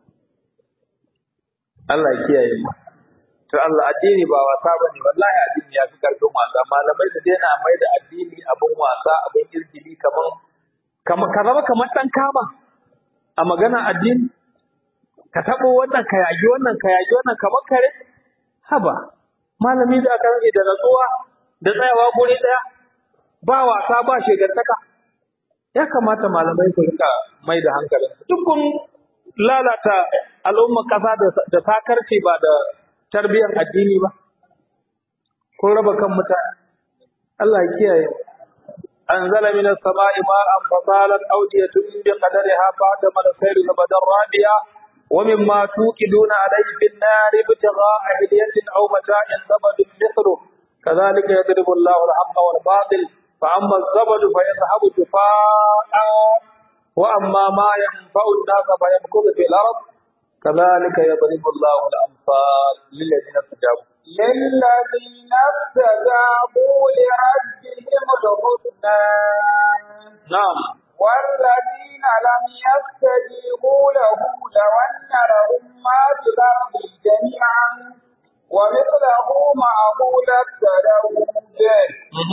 Allah ya kiyaye mu to Allah addini ba wasa bane wallahi addini ya fi karfin wasa malamai su daina mai da addini abin wasa abin irgili kamar kamar ka zama kamar dan kama a magana addini ka tabo wannan ka yagi wannan ka yagi wannan kamar kare haba malami da aka rage da natsuwa da tsayawa guri daya ba wasa ba shegantaka ya kamata malamai su rika mai da hankalin duk kun lalata al'umma kasa da sakarci ba da tarbiyyar addini ba kun raba kan mutane Allah ya kiyaye أنزل من السماء ماء فصالت أودية بقدرها فعدم الخير زبدا رابيا ومما توقدون عليه في النار ابتغاء هدية أو متاع زبد مثله كذلك يضرب الله الحق والباطل فأما الزبد فيذهب جفاء وأما ما ينفع الناس فيمكث في الأرض كذلك يضرب الله الأمثال للذين استجابوا للذين استجابوا لربهم الحسنى نعم والذين لم يستجيبوا له لو أن لهم ما في الأرض جميعا ومثله معه لافتدوا به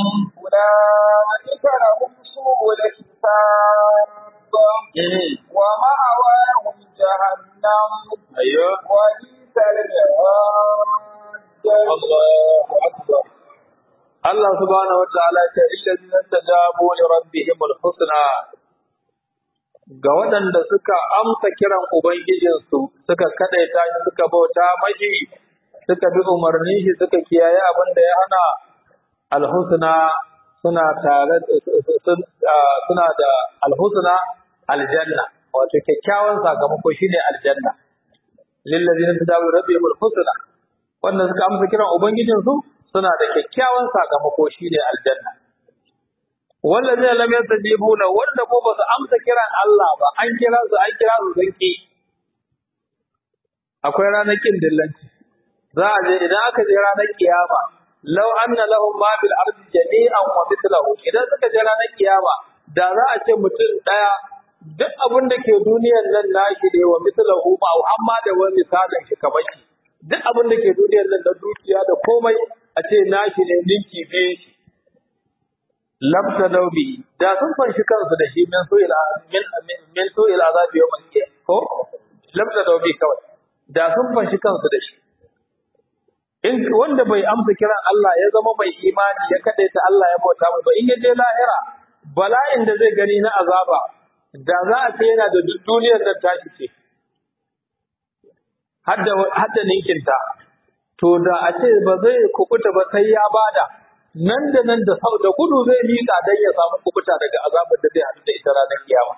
أولئك لهم سوء الحساب ومأواهم جهنم أيوه وبئس المهاد الله أكبر Allah subhanahu wa ta'ala ce illazina tajabu li rabbihim al-husna ga waɗanda suka amsa kiran ubangijinsu suka kadaita shi suka bauta mashi suka bi umarnin shi suka kiyaye abin da ya hana al-husna suna tare suna da al-husna aljanna wato kyakkyawan sakamako shine aljanna lillazina tajabu li rabbihim al-husna wanda suka amsa kiran ubangijinsu suna da kyakkyawan sakamako shine aljanna wallazi lam yastajibu la wanda ko ba su amsa kiran Allah ba an kira su an kira su sun ki akwai ranar kin dillanci za a je idan aka je ranar kiyama law anna lahum ma bil ardi jami'an wa mithluhu idan suka je ranar kiyama da za a ce mutum daya duk abin da ke duniyar nan nashi ne wa mithluhu ma amma da wani misalin shi kamar shi duk abin da ke duniyar nan da dukiya da komai a ce nashi ne ninki biyu shi labta daubi da sun fanshi kansu da shi min su'il min min su'il azabi yawmal qiyamah ko labta daubi kawai da sun fanshi kansu da shi in wanda bai amsa kiran Allah ya zama mai imani ya kadaita Allah ya bauta mai ba in ya je lahira bala'in da zai gani na azaba da za a ce yana da duk duniyar da tashi ce hadda hadda ninkinta to da a ce ba zai kukuta ba sai ya bada nan da nan da sau da gudu zai miƙa dan ya samu kukuta daga azabar da zai haɗu da ita ranar kiyama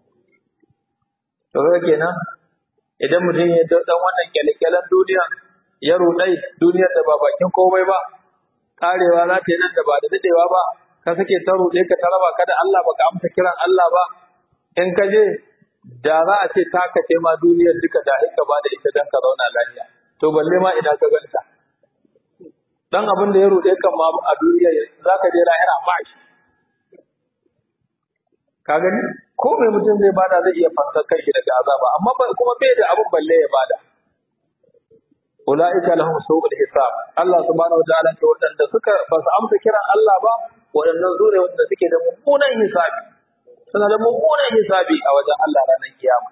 to ga kenan idan mutum ya dan wannan kyalekyalen duniya ya rudai duniyar da ba bakin komai ba karewa za ta yi nan da ba da dadewa ba ka sake ta rude ka taraba ka da Allah baka amsa kiran Allah ba in ka je da za a ce ta kace ma duniyar duka da hika ba da ita dan ka zauna lafiya to balle ma ina ka ganta dan abin da ya rude kan ma a duniya za ka je lahira ba shi ka gani ko mai mutum zai bada zai iya fansar kai daga azaba amma ba kuma bai da abun balle ya bada ulaika lahum su'ul hisab Allah subhanahu wa ta'ala ce wadanda suka ba su amsa kiran Allah ba wadannan zure wadanda suke da mummunan hisabi suna da mummunan hisabi a wajen Allah ranar kiyama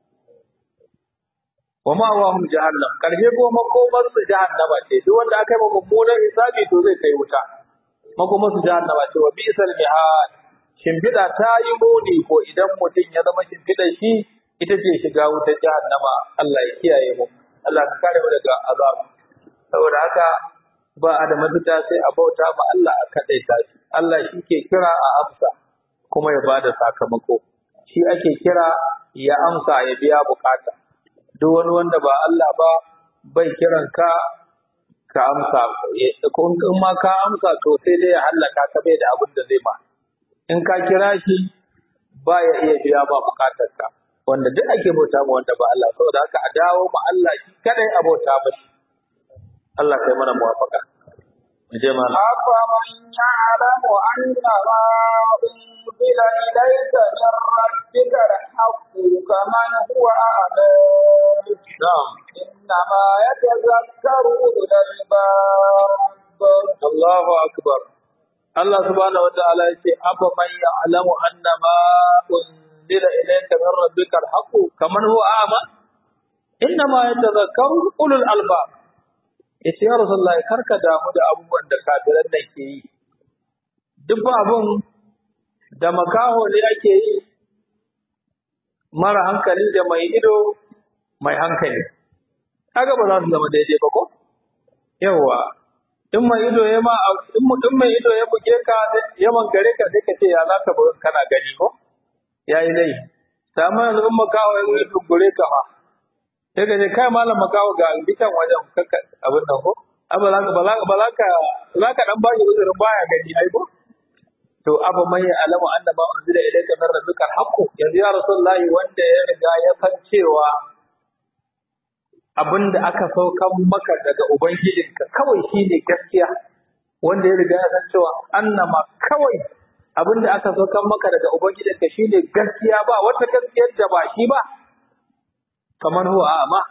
wa ma wa hum jahannam karshe ko makomar su jahannama ce duk wanda aka yi mummunan hisabi to zai kai wuta makomar su jahannama ce wa bi'sal mihad shimfiɗa ta yi muni ko idan mutum ya zama shimfiɗa shi ita ce shiga wutar jahannama Allah ya kiyaye mu Allah ka kare mu daga azabu saboda haka ba a da mafita sai a bauta ma Allah a kaɗaita shi Allah shi ke kira a amsa kuma ya bada sakamako shi ake kira ya amsa ya biya bukata duk wani wanda ba Allah ba bai kiran ka ka amsa ko in ma ka amsa to sai dai ya hallaka ka bai da abin da zai ma in ka kira shi ba ya iya biya ba bukatarka wanda duk ake bauta ma wanda ba Allah saboda haka a dawo ma Allah shi kadai a bauta ba shi Allah kai mana muwafaka mu je ma أفمن يعلم أن ما أنزل إليك من ربك الحق كمن هو أعلى na'am إنما يتذكر أولو الألباب Allahu akbar Allah subhanahu wa ta'ala yace afa man ya'lamu anna ma unzila ilayka min rabbika al-haqq kaman huwa a'ma inna ma yatadhakkaru ulul albab yace ya rasulullahi karka damu da abubuwan da kafiran nan ke yi duk ba abun da makaho ne ake yi mara hankali da mai ido mai hankali kaga ba za su zama daidai ba ko yawa in mai ido ya ma in mutum mai ido ya buge ka ya mangare ka sai ka ce ya zaka buga kana gani ko yayi dai sama yanzu in makawo ya yi dubure ka fa sai ka ce kai malam makawo ga bitan wajen kaka abin nan ko aba za ka bala bala ka za ka dan bashi uzurin baya gani ai ko to abu mai alamu annaba unzila ilayka min rabbika alhaqu yanzu ya rasulullahi wanda ya riga ya san cewa abin da aka saukan maka daga Ubangijinka kawai shi ne gaskiya wanda ya riga ya san cewa annama kawai abin da aka saukan maka daga Ubangijinka shi ne gaskiya ba wata gaskiyar da ba shi ba kamar huwa amma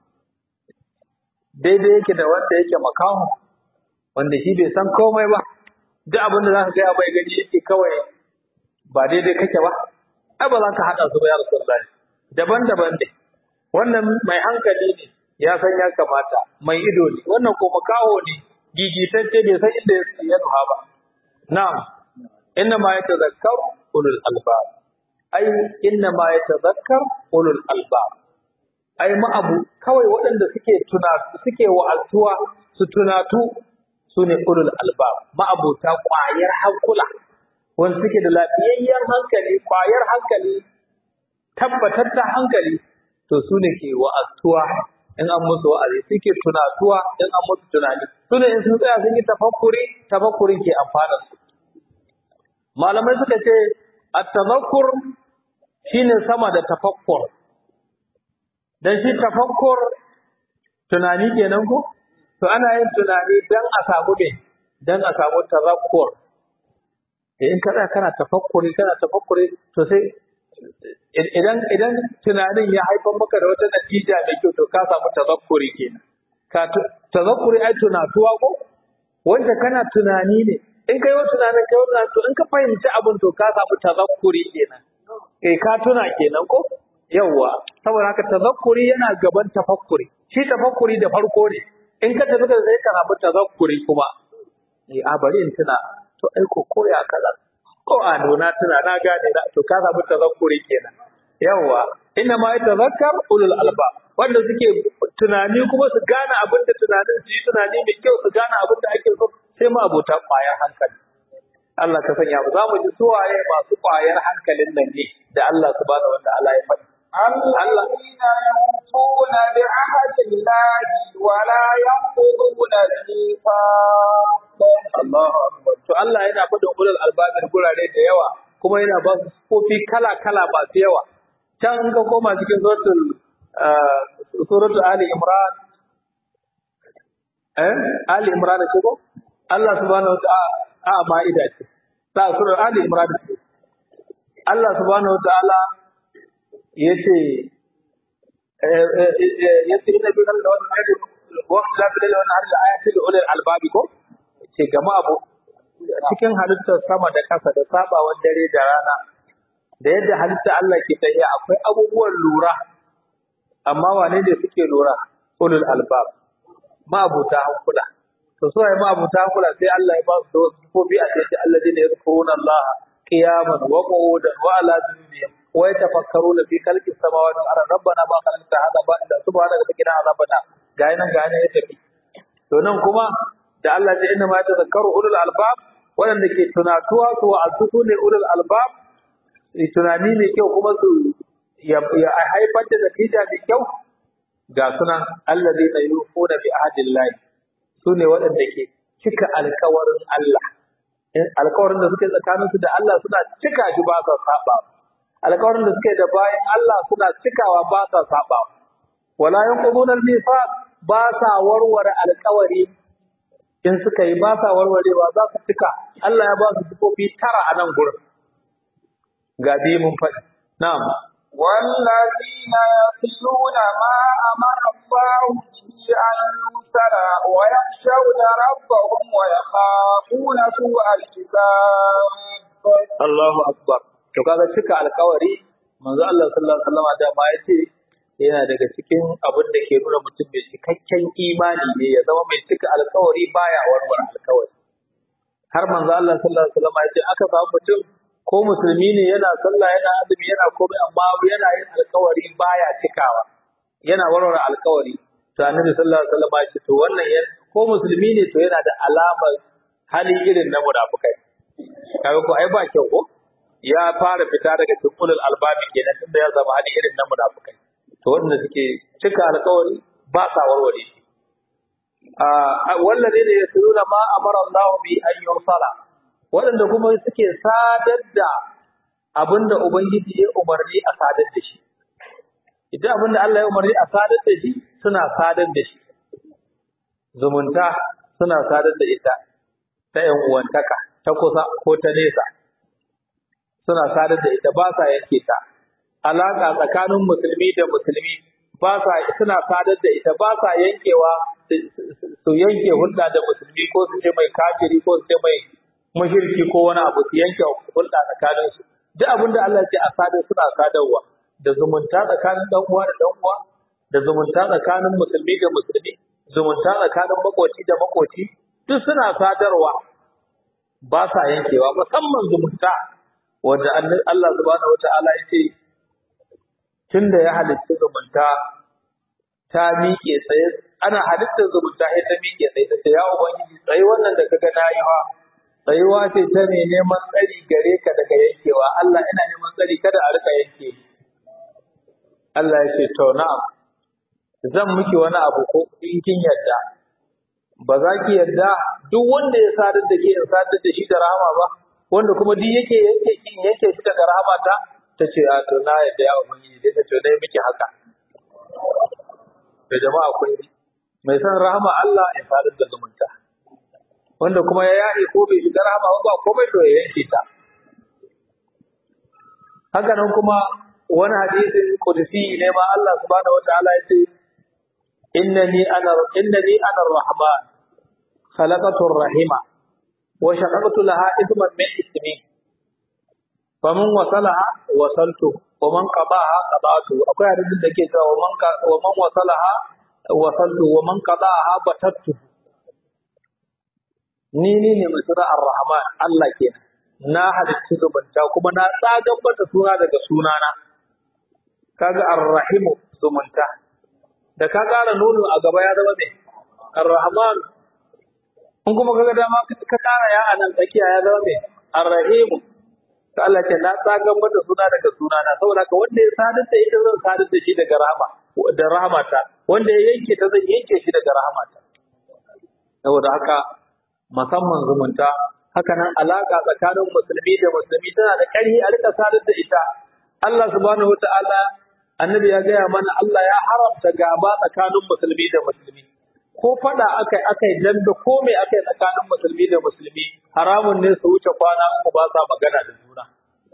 daidai yake da wanda yake makaho wanda shi bai san komai ba duk abin da za ka gaya bai gani yake kawai ba daidai kake ba ai ba za ka haɗa su ba ya rasulullahi daban-daban ne wannan mai hankali ne ya san ya kamata mai ido ne wannan ko makaho ne gigitacce bai san inda ya nuha ba na'am inna ma yatazakkar ulul albab ai inna ma yatazakkar ulul albab ai ma'abu kawai waɗanda suke tuna suke wa'azuwa su tunatu su ne ulul albab ma'abuta ƙwayar hankula wanda suke da lafiyayyen hankali ƙwayar hankali tabbatar da hankali to su ne ke wa'azuwa in an musu wa'azi suke tunatuwa in an musu tunani su ne in sun tsaya sun yi tafakkuri tafakkurin ke amfana su malamai suka ce at-tazakkur shine sama da tafakkur dan shi tafakkur tunani kenan ko to ana yin tunani dan a samu me dan a samu tazakkur in kada kana tafakkuri kana tafakkuri to sai idan idan tunanin ya haifar maka da wata natija mai kyau to ka samu tazakkuri kenan ka tazakkuri ai tunatuwa ko wanda kana tunani ne in kai wani tunanin kai wani to in ka fahimci abin to ka samu tazakkuri kenan eh ka tuna kenan ko yawwa saboda haka tazakkuri yana gaban tafakkuri shi tafakkuri da farko ne in ka tafi da sai ka samu tazakkuri kuma eh a bari in tuna to ai ko koya kaza ko a nuna tuna na gane da to ka samu tazakkuri kenan yawa inna ma yatazakkar ulul alba wanda suke tunani kuma su gane abin da tunanin su yi tunani mai kyau su gane abin da ake so sai ma abota kwayar hankali Allah ka sanya mu za mu ji suwaye masu kwayar hankalin nan ne da Allah subhanahu wa ta'ala ya faɗi الذين يوفون بعهد الله ولا ينقضون الميثاق Allahu akbar to Allah yana faɗin ulul albabin gurare da yawa kuma yana ba su kofi kala kala masu yawa can ka koma cikin suratul suratul ali imran eh ali imran ce ko Allah subhanahu wa ta'ala a ma'ida ce ta suratul ali imran ce Allah subhanahu wataala yace yace inna bi kan da wannan ayati wa la bi da wannan ayati da ulul albabi ko ce gama abu cikin halittar sama da ƙasa da sabawan dare da rana da yadda halitta Allah ke tafiya akwai abubuwan lura amma wane ne suke lura ulul albab ma'abuta hankula to so ai ma'abuta hankula sai Allah ya ba su sifofi a cikin alladine yadhkuruna Allah qiyaman wa qu'udan wa ala junubihim wa yatafakkaruna fi khalqis samawati wal ardi rabbana ma khalaqta hadha batila subhanaka fakina azabana ga nan ga nan ya tafi to nan kuma da Allah ya inna ma tazakkaru ulul albab waɗanda ke tunatuwa su wa'azu su ne ulul albab tunani mai kyau kuma su ya haifar da natija mai kyau ga sunan allazi na yufuna bi ahdillahi su ne waɗanda ke cika alkawarin Allah alkawarin da suke tsakanin su da Allah suna cika shi ba sa saba alkawarin da suke da bayan Allah suna cikawa ba sa saba wala yanquduna al-mithaq ba sa warware alkawari in suka yi ba sa warwarewa za su cika Allah ya ba su sifofi tara a nan gurin ga biyu mun faɗi na'am والذين يصلون ما أمر الله به أن يوصل ويخشون ربهم ويخافون سوء الحساب Allahu akbar to kaga cika alkawari manzo Allah sallallahu alaihi wasallam da ma yace yana daga cikin abin da ke nuna mutum mai cikakken imani ne ya zama mai cika alkawari baya warware alkawari har manzo Allah sallallahu alaihi wasallam yace aka samu mutum ko musulmi ne yana sallah yana azumi yana komai amma yana yin alkawari baya cikawa yana warware alkawari to annabi sallallahu alaihi wasallam ya ce to wannan ko musulmi ne to yana da alamar hali irin na munafikai kaga ko ai ba kyau ko ya fara fita daga cikin albabi kenan tunda ya zama hali irin na munafikai to wanda suke cika alkawari ba sa warware shi a wallazi ne yasuluna ma amara Allah bi an yursala waɗanda kuma suke sadar da abinda Ubangiji ya umarni a sadar da shi. Idan abinda Allah ya umarni a sadar da shi suna sadar da shi. Zumunta suna sadar da ita ta ‘yan uwantaka, ta kusa ko ta nesa. Suna sadar da ita ba sa yanke ta. Alaƙa tsakanin musulmi da musulmi ba sa suna sadar da ita ba sa yankewa su yanke hulɗa da musulmi ko su ce mai kafiri ko su ce mai mushriki ko wani abu su yanke hulɗa tsakanin su duk abin da Allah ya ce a sadar suna sadarwa da zumunta tsakanin dan uwa da dan uwa da zumunta tsakanin musulmi da musulmi zumunta tsakanin makoci da makoci duk suna sadarwa ba sa yankewa musamman zumunta wanda Allah subhanahu wataala ya ce tunda ya halitta zumunta ta miƙe tsaye ana halittar zumunta sai ta miƙe tsaye ta ce ya ubangiji tsaye wannan da kaga nayi ha tsayuwa ce ta ne neman tsari gare ka daga yankewa Allah ina neman tsari kada a rika yanke Allah ya ce to na'am zan miki wani abu ko in kin yarda ba za ki yarda duk wanda ya sadar da ke in sadar da shi da rahama ba wanda kuma duk yake yanke kin yanke shi daga rahama ta ta ce a to na yarda ya ubangiji dai ta ce dai miki haka da jama'a kun mai san rahama Allah ya sadar da zumunta wanda kuma ya yaɗe ko bai shiga rahama ba komai to ya yanke ta haka nan kuma wani hadisin qudsi ne ma Allah subhanahu wataala ya ce innani ana innani ana rahman khalaqatu rahima wa shaqaqtu laha ithman min ismi faman wasalaha wasaltu wa man qadaha qadatu akwai hadisin da ke cewa wa man wa man wasalaha wasaltu wa man qadaha batattu ni ni ne mai suna ar-rahman Allah kenan na halicci zumunta kuma na tsagan mata suna daga sunana kaga ar-rahimu zumunta da ka ƙara nono a gaba ya zama mai ar-rahman in kuma kaga dama ka ƙara ya anan tsakiya ya zama mai ar-rahimu to Allah ce na tsagan mata suna daga sunana saboda ka wanda ya sadar da ita zan sadar da shi daga rahama da rahamata wanda ya yanke ta zan yanke shi daga rahamata saboda haka musamman zumunta haka nan alaka tsakanin musulmi da musulmi tana da ƙarfi a rika sadar da ita Allah subhanahu wataala annabi ya gaya mana Allah ya haramta gaba tsakanin musulmi da musulmi ko fada akai akai danda ko me akai tsakanin musulmi da musulmi haramun ne su wuce kwana uku ba sa magana da juna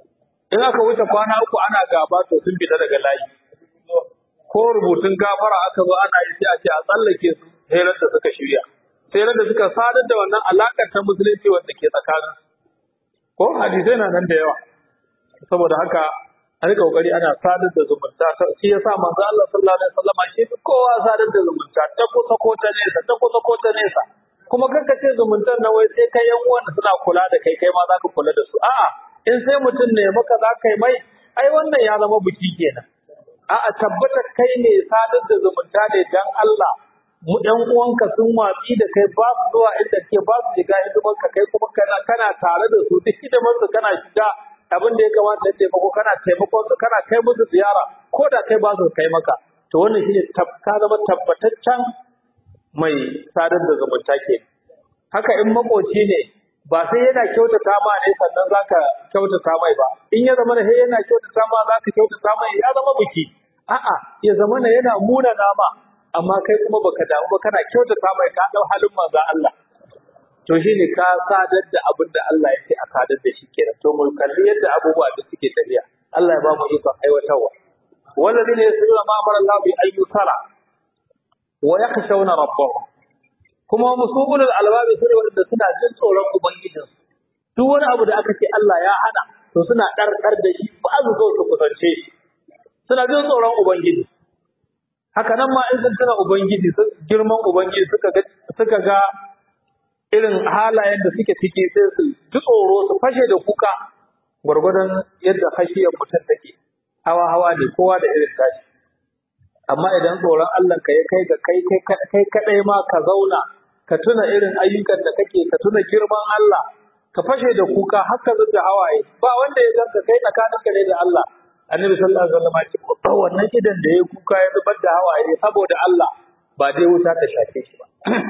in aka wuce kwana uku ana gaba to sun fita daga layi ko rubutun gafara aka zo ana yi sai a ce a tsallake su sai da suka shirya sai da suka sadar da wannan alakar ta musulunci wanda ke tsakanin ko hadisai na nan da yawa saboda haka an rika kokari ana sadar da zumunta shi yasa manzo Allah sallallahu alaihi wasallam shi kowa sadar da zumunta ta kusa ko ta nesa ta kusa ko ta nesa kuma kanka ce zumuntar na wai sai kai yan uwan suna kula da kai kai ma za ka kula da su a'a in sai mutum ne maka za ka yi mai ai wannan ya zama biki kenan a'a tabbata kai ne sadar da zumunta ne dan Allah mu ɗan uwanka sun watsi da kai ba su zuwa inda ke ba su shiga hidimar ka kai kuma kana kana tare da su duk hidimar su kana shiga abin da ya kamata ya taimako kana taimakon su kana kai musu ziyara ko da kai ba su kai maka to wannan shine ka zama tabbataccen mai sadar da zumunta ke haka in makoci ne ba sai yana kyautata ma ne sannan zaka kyautata mai ba in ya zama sai yana kyautata ma zaka kyautata mai ya zama biki a'a ya zama yana muna nama amma kai kuma baka damu ba kana kyautata mai ka dau halin manzo Allah to shine ka sadar da abin da Allah yake a sadar da shi kenan to mu kalli yadda abubuwa da suke tafiya Allah ya ba mu ikon aiwatarwa والذين يسرون ما امر الله بان يسرى ويخشون ربهم kuma musulul albabi sune wanda suna jin tsoron ubangijin duk wani abu da aka ce Allah ya hana to suna ɗarɗar da shi ba su zo su kusance shi suna jin tsoron ubangiji haka nan ma in sun tuna ubangiji girman ubangiji suka ga suka ga irin halayen da suke ciki sai su ji tsoro su fashe da kuka gwargwadon yadda hashiyar mutum take hawa hawa ne kowa da irin tashi amma idan tsoron Allah ka ya kai ga kai kai kadai ma ka zauna ka tuna irin ayyukan da kake ka tuna girman Allah ka fashe da kuka haka zuga hawaye ba wanda ya ganka kai tsakaninka ne da Allah annabi sallallahu alaihi wasallam ya ce ba wannan idan da ya kuka ya zubar da hawaye saboda Allah ba dai wuta ta shafe shi ba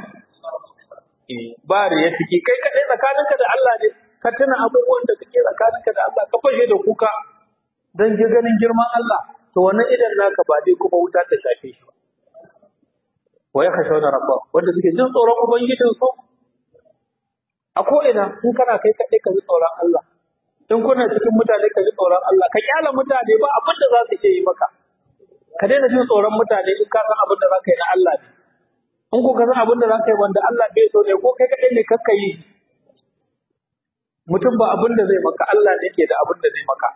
ba da ya ciki kai kadai tsakaninka da Allah ne ka tuna abubuwan da kake tsakaninka da Allah ka fashe da kuka dan ji ganin girman Allah to wannan idan naka ba dai kuma wuta ta shafe shi ba wa ya khashawna rabba wanda suke jin tsoron ubangijin su a ko ina in kana kai kadai ka ji tsoron Allah in kuna cikin mutane ka ji tsoron Allah ka kyala mutane ba abin da za su ke yi maka ka daina jin tsoron mutane in ka san abin da za ka yi na Allah ne in ko ka san abin da za ka yi wanda Allah bai so ne ko kai kadai ne kakka yi mutum ba abin da zai maka Allah ne ke da abin da zai maka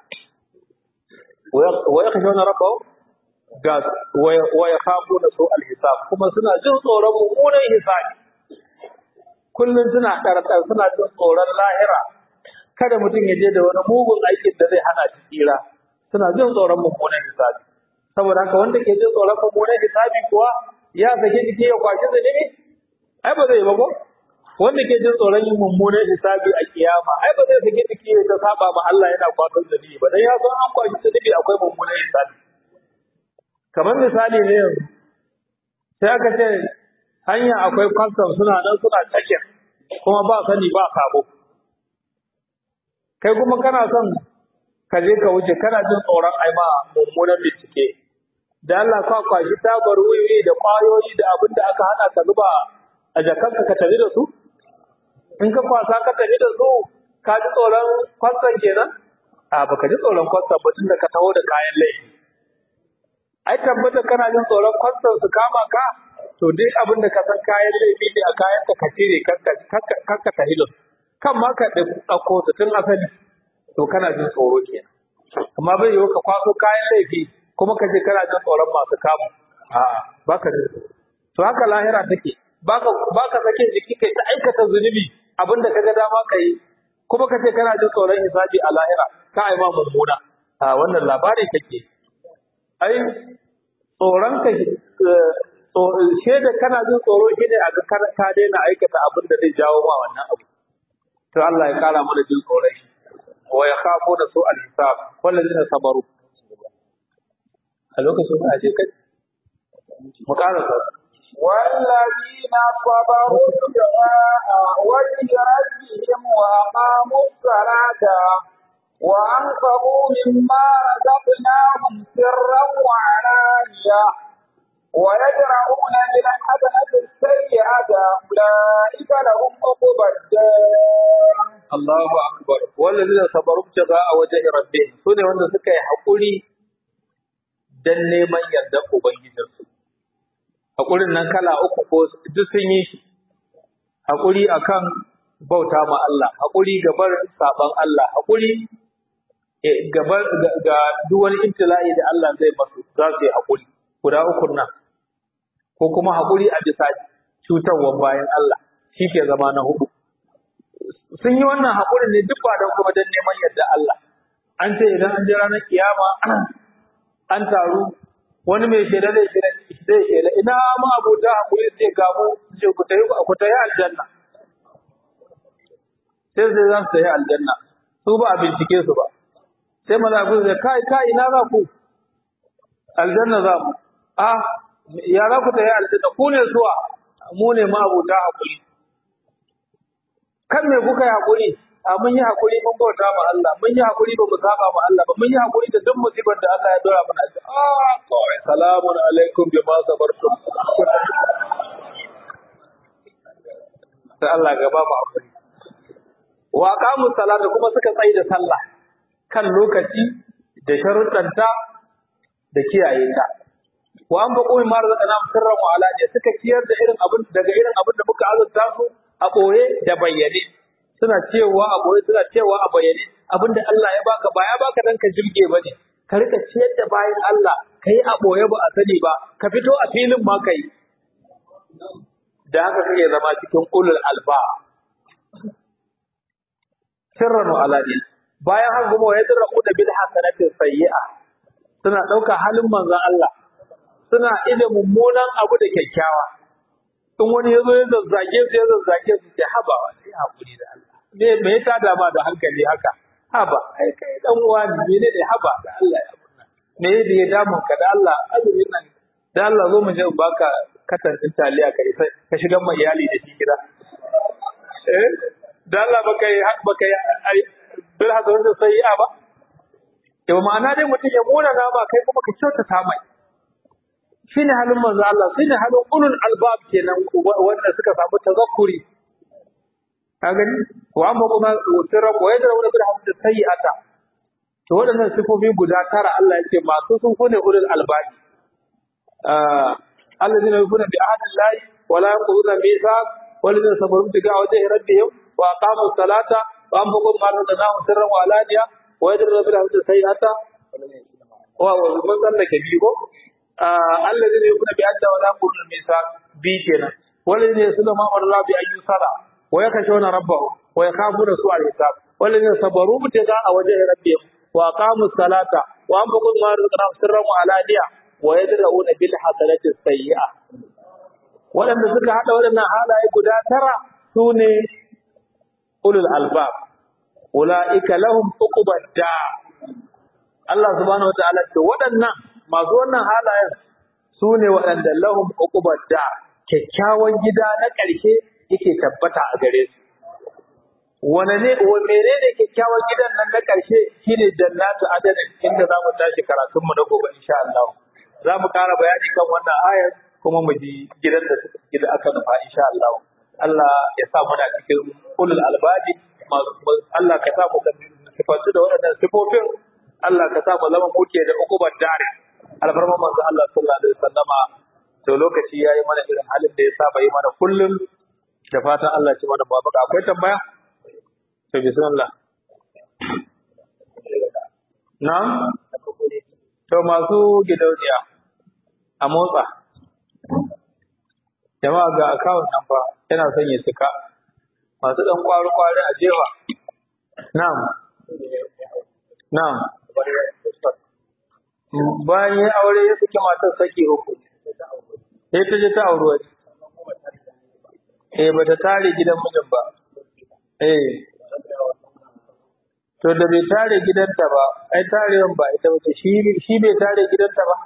wa yakhshawna rabbahum ga wa yakhafuna su al-hisab kuma suna jin tsoron mummunan hisabi kullun suna ɗarɗar suna jin tsoron lahira kada mutum ya je da wani mugun aikin da zai hana shi tsira suna jin tsoron mummunan hisabi saboda haka wanda ke jin tsoron mummunan hisabi kuwa ya sake jiki ya kwashi zunubi ai ba zai ba ko wanda ke jin tsoron yin mummunan hisabi a kiyama ai ba zai sake jiki ya ta saba ma Allah yana kwato zunubi ba dan ya san an kwashi zunubi akwai mummunan hisabi kamar misali ne yanzu sai aka ce hanya akwai kwastam suna nan suna tsakin kuma ba sani ba sabo kai kuma kana son ka je ka wuce kana jin tsoron ai ma mummunan bincike da Allah ka kwashi tabar wiwi da kwayoyi da abin da aka hana ka zuba a jakanka ka tafi da su in ka kwasa ka tafi da su ka ji tsoron kwastan kenan a baka ji tsoron kwastan ba tun da ka taho da kayan laifi ai tabbata kana jin tsoron kwastan su kama ka to duk abin da ka san kayan laifi ne a kayan ka ka cire kakka tafi da su kan ma ka ɗauko su tun asali to kana jin tsoro kenan amma bai yiwu ka kwaso kayan laifi kuma ka je kana jin tsoron masu kamu a'a baka jin tsoro to haka lahira take baka baka sake jiki kai ta aikata zunubi abinda kaga dama kai kuma kace kana jin tsoron hisabi a lahira ka ai ma mummuna a wannan labari kake ai tsoron ka shaida kana jin tsoro shine a ga ka daina aikata abin da zai jawo ma wannan abu to Allah ya kara mana jin tsoron shi wa yakhafuna su al-hisab wallazina sabaru a lokacin da aje kai mu kara والذين صبروا ابتغاء وجه ربهم وأقاموا الصلاة وأنفقوا مما رزقناهم سرا وعلانية ويدرؤون بالحسنة السيئة أولئك لهم عقبى الدار Allahu akbar wallazina sabaru a wajhi rabbihim sune wanda suka yi hakuri dan neman yarda ubangijinsu hakurin nan kala uku ko duk sun yi shi hakuri akan bauta ma Allah hakuri gabar saban Allah hakuri gabar ga duk wani ibtila'i da Allah zai masu za su yi hakuri guda uku nan ko kuma hakuri a bisa cutarwa bayan Allah shi ke zama na hudu sun yi wannan haƙurin ne duk ba don kuma don neman yadda Allah. An ce idan an je ranar kiyama an taru wani mai shaida zai shaida zai shaida ina ma abota haƙuri sai gamu ce ku tayi ku tayi aljanna. Sai sai za su tayi aljanna su ba a bincike su ba. Sai mala'iku sai kai kai ina za ku? Aljanna za mu. A ya za ku tayi aljanna ku ne zuwa mu ne ma abota haƙuri. kan me kuka yi hakuri a mun yi hakuri mun bauta ma Allah mun yi hakuri ba mu saba ma Allah ba mun yi hakuri da duk musibar da Allah ya dora mana ah kawai salamun alaikum bima sabartum sai Allah gaba mu hakuri wa aqamu salata kuma suka tsayi da sallah kan lokaci da sharuɗanta da kiyaye ta wa an baqu min marzaqana sirran wa alaniya suka ciyar da irin abin daga irin abin da muka azurta su a ɓoye da bayyane suna cewa a ɓoye suna cewa a bayyane abinda Allah ya baka ba ya baka dan ka jirge bane ka rika ciyar da bayan Allah kai a ɓoye ba a sani ba ka fito a filin ma kai da haka kake zama cikin ulul alba sirran wa alaniya bayan haka kuma ya tsira da bil hasanatin sayyi'a suna ɗauka halin manzon Allah suna ida mummunan abu da kyakkyawa in wani ya zo ya zazzage su ya zazzage su ce haba sai hakuri da Allah me me ya tada ma da hankali haka haba ai kai dan uwa ne ne ne haba da Allah ya abunna me da ya damun ka da Allah azumin nan da Allah zo mu je in baka katan din taliya kai sai ka shiga mai iyali da shi gida eh da Allah baka yi baka yi ai bil hadar da sayi'a ba to ma'ana dai mutum ya mona nama kai kuma ka kyautata mai shine halin manzo Allah shine halin ulul albab kenan wanda suka samu tazakkuri ka gani wa amma kuma sirra ko yadda wani bil hamd sayyi'ata to waɗannan sifofi guda tara Allah yake masu sun kune ulul albab ah alladhina yufuna bi ahdi Allah wa la yanquduna mithaq walladhina sabaru tiga wajhi rabbihim wa aqamu salata wa anfaqu mimma razaqnahum sirran wa alaniya wa yadra bil hamd sayyi'ata wa man sallaka bigo الذين يكون بأدى ولا يقولون الميثاق بي كنا والذين يسلمون ما أمر الله بأن يصلى ويخشون ربهم ويخافون سوء الحساب والذين صبروا ابتغاء وجه ربهم وأقاموا الصلاة وأنفقوا مما رزقناهم سرا وعلانية ويدرؤون بالحسنة السيئة waɗanda suka haɗa waɗannan halaye guda tara su ne ulul albab ula'ika lahum uqubad da Allah subhanahu wa ta'ala ce waɗannan masu wannan halayen su ne waɗanda lahum uqubad da kyakkyawan gida na ƙarshe yake tabbata a gare su wane ne wa menene kyakkyawan gidan nan na ƙarshe shine jannatu adadin inda zamu tashi karatun mu na gobe insha Allah za mu ƙara bayani kan wannan ayar kuma mu ji gidan da suka gida aka nufa insha Allah Allah ya sa muna cikin ulul albabi Allah ka sa mu sifantu da waɗannan sifofin Allah ka sa mu zama muke da uqubar dare alfarman manzo Allah sallallahu alaihi wasallama to lokaci yayi mana irin halin da ya saba yi mana kullum da fatan Allah ya ci mana babaka akwai tambaya to bismillah na'am to masu gidauniya a motsa jama'a ga account number yana son ya cika masu dan kwari kwari a jefa na'am na'am bayan ya aure ya saki matar saki uku sai ta je ta auri wani eh ba ta tare gidan mijin ba eh to da bai tare gidanta ba ai tarewan ba ita ba shi shi bai tare gidanta ba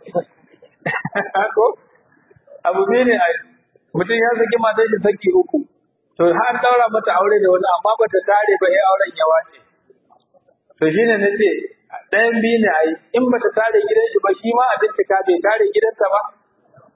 ko abu ne ne ai mutum ya saki matar shi saki uku to har an daura mata aure da wani amma ba ta tare ba ai auren ya wace to shine nace ɗayan biyu ne ai in ba ta tare gidan shi ba shi ma a bincika bai tare gidanta ba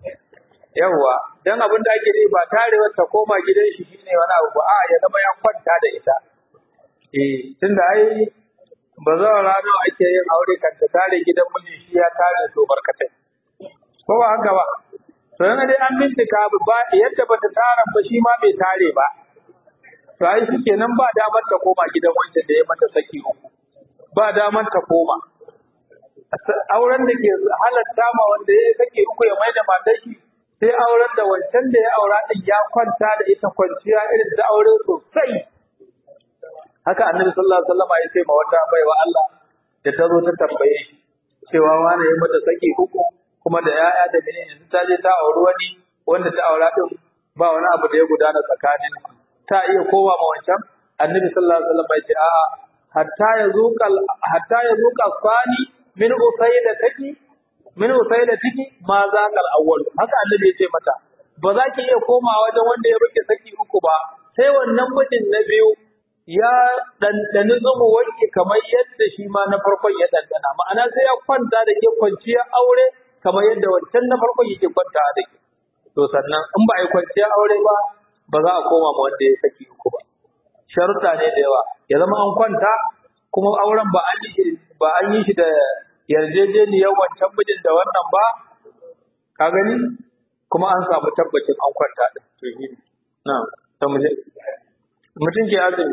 yawwa dan abin da ake yi ba tarewar ta koma gidan shi shine wani abu ba a ya zama ya kwanta da ita eh tunda ai ba za a rana ake yin aure kan ta tare gidan miji shi ya tare so barkatai ko ba haka ba to yana dai an bincika ba yadda bata tara ba shi ma bai tare ba to ai shike nan ba damar ta koma gidan wancan da ya mata saki uku ba damar ta koma auren da ke halatta ma wanda ya saki uku ya mai da matar shi sai auren da wancan da ya aura din ya kwanta da ita kwanciya irin da aure sosai haka annabi sallallahu alaihi wasallam ya ce ma wata baiwa Allah da ta zo ta tambaye shi cewa wani ya mata saki uku kuma da yaya da mene yanzu ta je ta auri wani wanda ta aura din ba wani abu da ya gudana tsakanin ta iya kowa ma wancan annabi sallallahu alaihi wasallam ya ce a'a hatta ya zuqa hatta ya zuqa fani min usayda taki min usayda tiki ma zaqal awwal haka annabi ya ce mata ba za ki iya komawa wajen wanda ya baki saki uku ba sai wannan mijin na biyu ya ɗanɗani zumu wanke kamar yadda shi ma na farkon ya ɗanɗana ma'ana sai ya kwanta da ke kwanciyar aure kamar yadda wancan na farkon yake kwanta da ke to sannan in ba a yi kwanciyar aure ba ba za a koma ma wanda ya saki uku ba sharuɗa ne da yawa ya zama an kwanta kuma auren ba an yi ba an yi shi da yarjejeniyar wancan mijin da wannan ba ka gani kuma an samu tabbacin an kwanta din to shi na to mu mutum ke azumi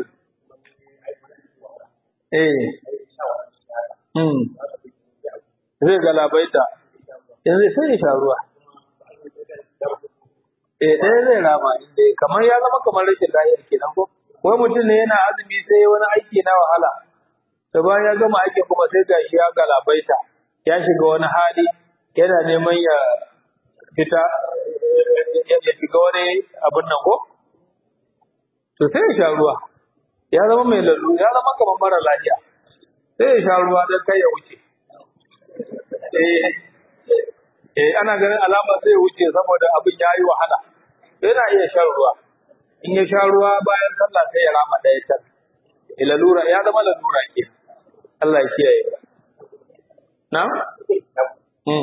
eh hmm zai galabaita yanzu sai ya sha ruwa eh ɗaya zai rama inda kamar ya zama kamar rashin lahiyar kenan ko wai mutum ne yana azumi sai wani aiki na wahala da bayan ya gama aikin kuma sai gashi ya galabaita ya shiga wani hali yana neman ya fita ya shiga wani abin nan ko to sai ya sha ruwa ya zama mai lallu ya zama kamar mara lafiya sai ya sha ruwa don kai ya wuce eh eh ana ganin alama zai wuce saboda abin ya yi wahala yana iya shan ruwa in ya sha ruwa bayan sallah sai ya rama ɗaya can lalura ya zama lalura ke Allah ya kiyaye na mm.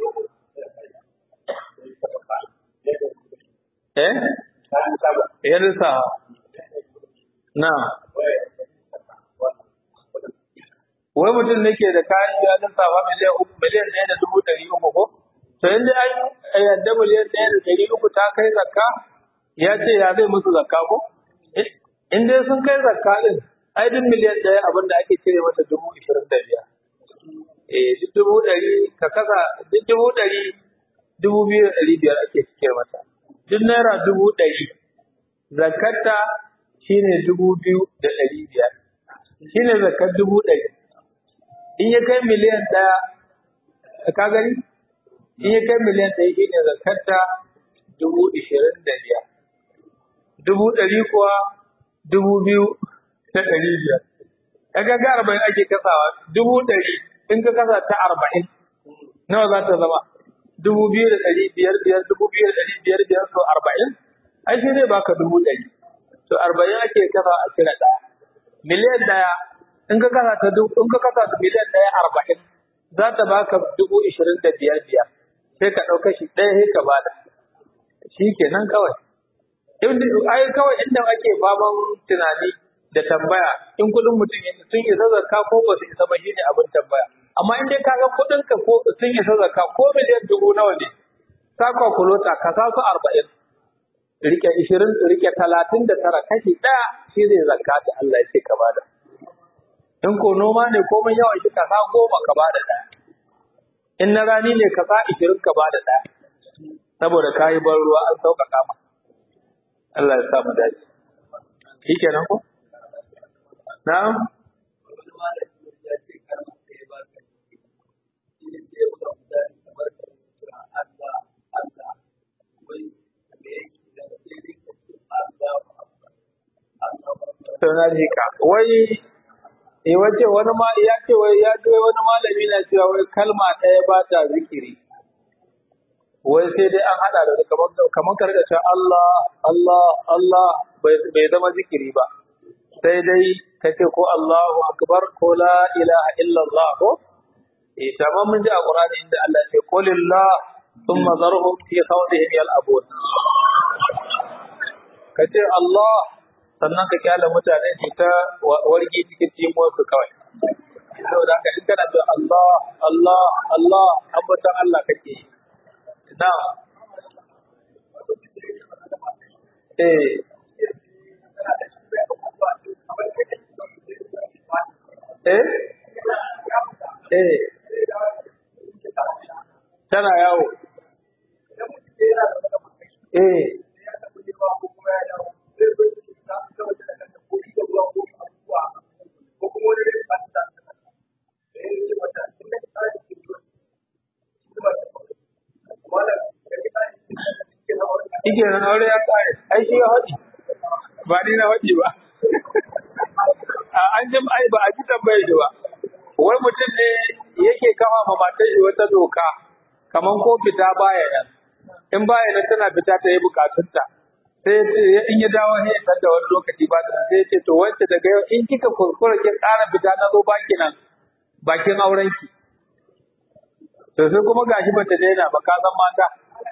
eh ya risa na wai mutum ne ke da kayan shi ya lissafa miliyan uku miliyan ɗaya da dubu ɗari uku ko to in dai an yadda miliyan ɗaya da ɗari uku ta kai zakka ya ce ya zai musu zakka ko in dai sun kai zakka ɗin ai duk miliyan ɗaya abin da ake cire mata dubu ishirin da biyar eh duk dubu ɗari ka kasa duk dubu ɗari dubu biyu da ɗari biyar ake cire mata duk naira dubu ɗari zakarta shine dubu biyu da ɗari biyar shine zakar dubu ɗari in ya kai miliyan ɗaya ka gani in ya kai miliyan ɗaya shine zakarta dubu ishirin da biyar dubu ɗari kuwa dubu biyu da ɗari biyar kaga ga arba'in ake kasawa dubu ɗari in ka kasa ta arba'in nawa za ta zama dubu biyu da ɗari biyar biyar dubu biyu da ɗari biyar biyar so arba'in ai shi zai baka dubu ɗari to arba'in ake kasa a cire ɗaya miliyan ɗaya in ka kasa ta dubu in ka kasa ta miliyan ɗaya arba'in za ta baka dubu ishirin da biyar biyar sai ka ɗauka shi ɗaya sai ka bada shi kenan kawai ai kawai inda ake faman tunani da tambaya in kuɗin mutum sun isa zakka ko ba su isa ba shine abin tambaya amma in dai kaga kuɗin ka ko sun isa zakka ko miliyan dubu nawa ne ka kwakulota ka sa su arba'in rike ishirin rike talatin da tara kashi ɗaya shi zai zakka da Allah ya ce ka bada in ko noma ne komai yawan shi ka sa goma ka bada ɗaya in na rani ne ka sa ishirin ka bada ɗaya saboda ka yi ban ruwa an sauƙaƙa ma Allah ya sa mu dace shi kenan ko na'am na jika wai eh wace wani ma ya ce wai ya ce wani malami na cewa wai kalma ɗaya ba ta zikiri wai sai dai an hada da kamar kamar ka rika cewa Allah Allah Allah bai zama zikiri ba sai dai ka ce ko Allahu akbar ko la ilaha illallah ko eh tamam mun ji a Qur'ani inda Allah ya ce qulillah thumma zarhum fi khawdihim yal'abun kace Allah sannan ka kyala mutane su ta wargi cikin timuwar su kawai saboda haka in kana da Allah Allah Allah ambatan Allah kake na eh eh eh tana yawo eh Ike nan aure ya kare, ai shi ya haɗi, ba ni na haɗi ba. A an jim ai ba a ji tambayar shi ba. Wai mutum ne yake kama ma matar shi wata doka, kaman ko fita baya nan. In baya nan tana fita ta yi bukatunta. Sai in ya dawo sai ya da wani lokaci ba da sai ya ce to wacce daga yau in kika kuskura kin ƙara fita na zo baki nan bakin aurenki. To sai kuma gashi bata daina ba ka san mata.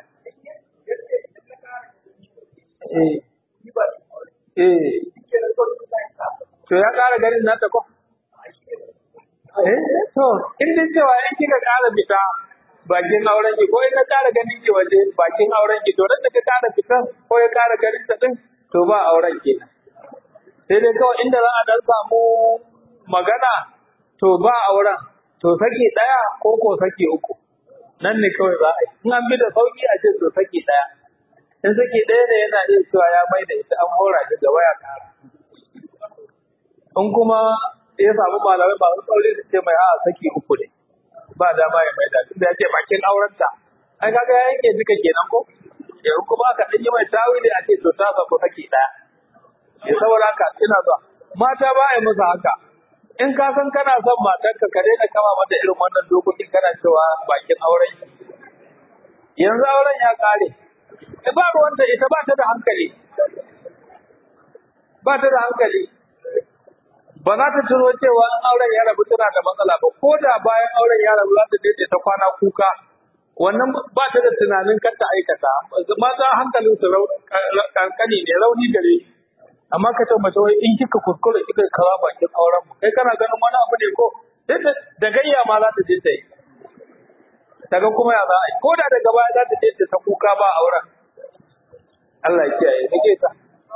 Eh. Eh. To ya ƙara ganin nata ko? Eh, to, in dai cewa in kika ƙara fita bakin auren ki ko in na ƙara ganin ki waje bakin auren ki to nan da ka ƙara fita ko ya ƙara ganin ta din to ba auren ki. Sai dai kawai inda za a dan samu magana to ba auren to saki ɗaya ko ko saki uku. Nan ne kawai za a yi. In an bi da sauki a ce to saki ɗaya. In saki ɗaya ne yana iya cewa ya mai da ita an hora shi gaba ya ƙara. In kuma ya samu malamai masu tsauri su ce mai a saki uku ne ba dama ya maida tunda ya ce bakin aurenta ai kaga ya yanke duka kenan ko yanzu kuma aka dan yi mai tawili a ce to ta sako saki daya ya saboda haka ina zuwa mata ba ai musu haka in ka san kana son matarka ka daina kama mata irin wannan dokokin kana cewa bakin auren yanzu auren ya kare ba ruwanta ita ba ta da hankali ba ta da hankali ba za ta tuno cewa in auren ya rabu tana da matsala ba ko da bayan auren ya rabu za ta dace ta kwana kuka wannan ba ta da tunanin kar ta aikata mata hankalin su kankani ne rauni gare amma ka ce mace wai in kika kuskure kika kawa bakin auren mu kai kana ganin wani abu ne ko da gayya ma za ta je ta yi daga kuma ya za a yi ko da daga baya za ta je ta kuka ba auren Allah ya kiyaye nake ta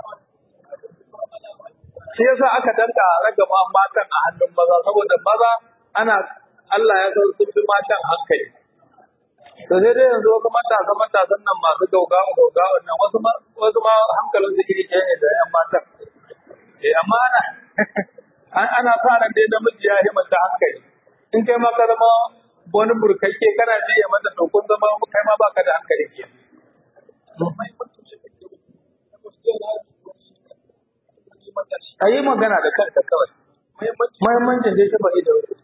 shi yasa aka danka ragama matan a hannun maza saboda maza ana Allah ya san sun fi matan hankali to sai dai yanzu wasu matasa matasan nan masu gaugawa gaugawa nan wasu ma wasu ma hankalin su iri ɗaya ne da yan matan eh amma ana ana sa ran dai namiji ya yi mata hankali in kai ma ka zama wani burkakke kana ji ya mata to kun zama kai ma baka da hankali ke a yi magana da kanta kawai muhimmancin dai taba da wasu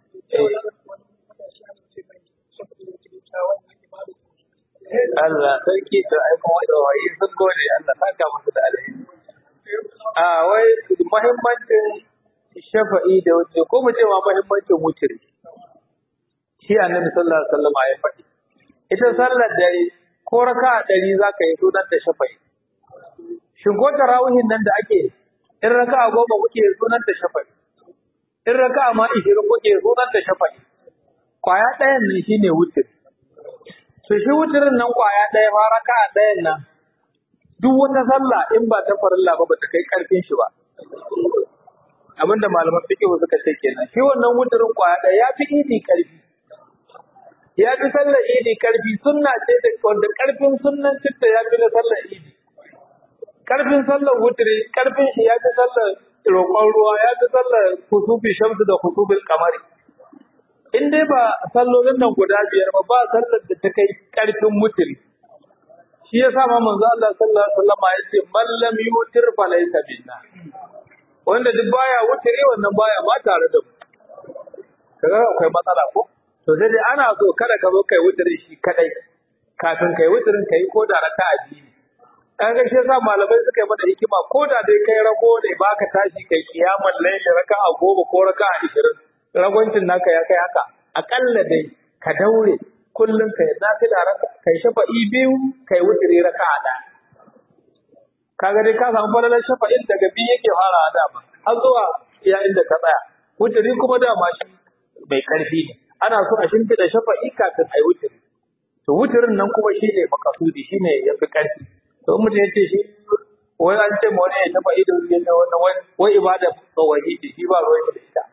Allah sarki to ai kuma da wayi sun gode Allah saka musu da alheri a wai muhimmancin shafa'i da wuce ko mu ce ma muhimmancin wutiri shi annabi sallallahu alaihi wasallam ya faɗi ita sallar dare ko raka'a ɗari za ka yi sunan ta shafa'i shin ko tarawihin nan da ake in raka'a goma kuke sunan ta shafa'i in raka'a ma ishirin kuke sunan ta shafa'i kwaya ɗayan nan shine wutir to shi wutirin nan kwaya ɗaya ma raka'a ɗayan nan duk wata sallah in ba ta farilla ba bata kai karfin shi ba abinda malaman fiqh suka ce kenan shi wannan wutirin kwaya ɗaya ya fi idi karfi ya fi sallar idi karfi sunna ce da wanda karfin sunnan citta ya fi na sallar idi karfin sallar wutiri karfin shi ya fi sallar roƙon ruwa ya fi sallar kusufi shamsu da kusufin kamari in dai ba sallolin nan guda biyar ba ba sallar da ta kai karfin wutiri shi ya sa ma manzo Allah sallallahu alaihi wasallam ya ce man lam yutir fa laysa minna wanda duk baya wutiri wannan baya ma tare da mu kaga akwai matsala ko to sai dai ana so kada ka zo kai wutiri shi kadai kafin kai wutirin kai ko da raka'a biyu an ga shi yasa malamai suka yi mana hikima ko da dai kai rago ne baka tashi kai kiyamar laili raka'a goma ko raka'a ishirin ragwancin naka ya kai haka akalla dai ka daure kullum kai nafila raka kai shafa'i biyu kai wutiri raka'a ɗaya kaga dai ka samu falalar shafa'in daga biyu yake fara dama har zuwa iya inda ka tsaya wutiri kuma dama shi mai karfi ne ana so a shimfiɗa shafa'i kafin a yi wutiri to wutirin nan kuma shi ne makasudi shi ne ya fi karfi to in mutum ya ce shi wai an ce ma wani ya shafa'i da wuri ne wannan wai wai ibada tsawahi ce shi ba ruwan da ita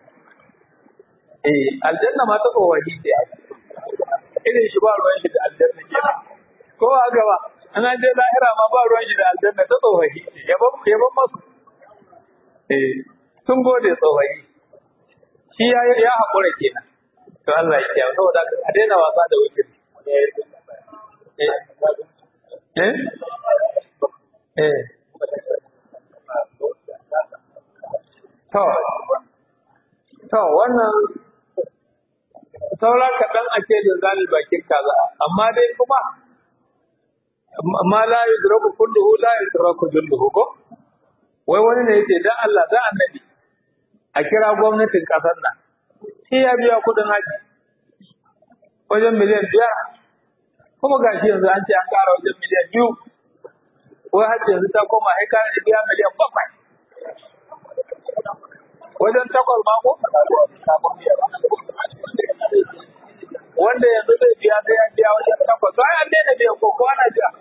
eh aljanna ma ta tsawahi ce irin shi ba ruwan shi da aljanna kenan ko haka ba ana je lahira ma ba ruwan shi da aljanna ta tsohahi yaban yaban masu eh sun gode tsohahi shi ya ya hakura kenan to Allah ya kiyaye saboda a daina wasa da wuce eh eh eh to to wannan saura kaɗan ake da zalil bakin kaza amma dai kuma ma la yudraku kulluhu la yudraku julluhu ko wai wani ne yace dan Allah dan annabi a kira gwamnatin kasar nan shi ya biya kudin haji wajen miliyan biyar kuma gashi yanzu an ce an kara wajen miliyan biyu wai haji yanzu ta koma ai kara biya miliyan bakwai wajen takwas ma ko wanda yanzu zai biya sai ya biya wajen takwas sai an daina biyan ko ko ana biya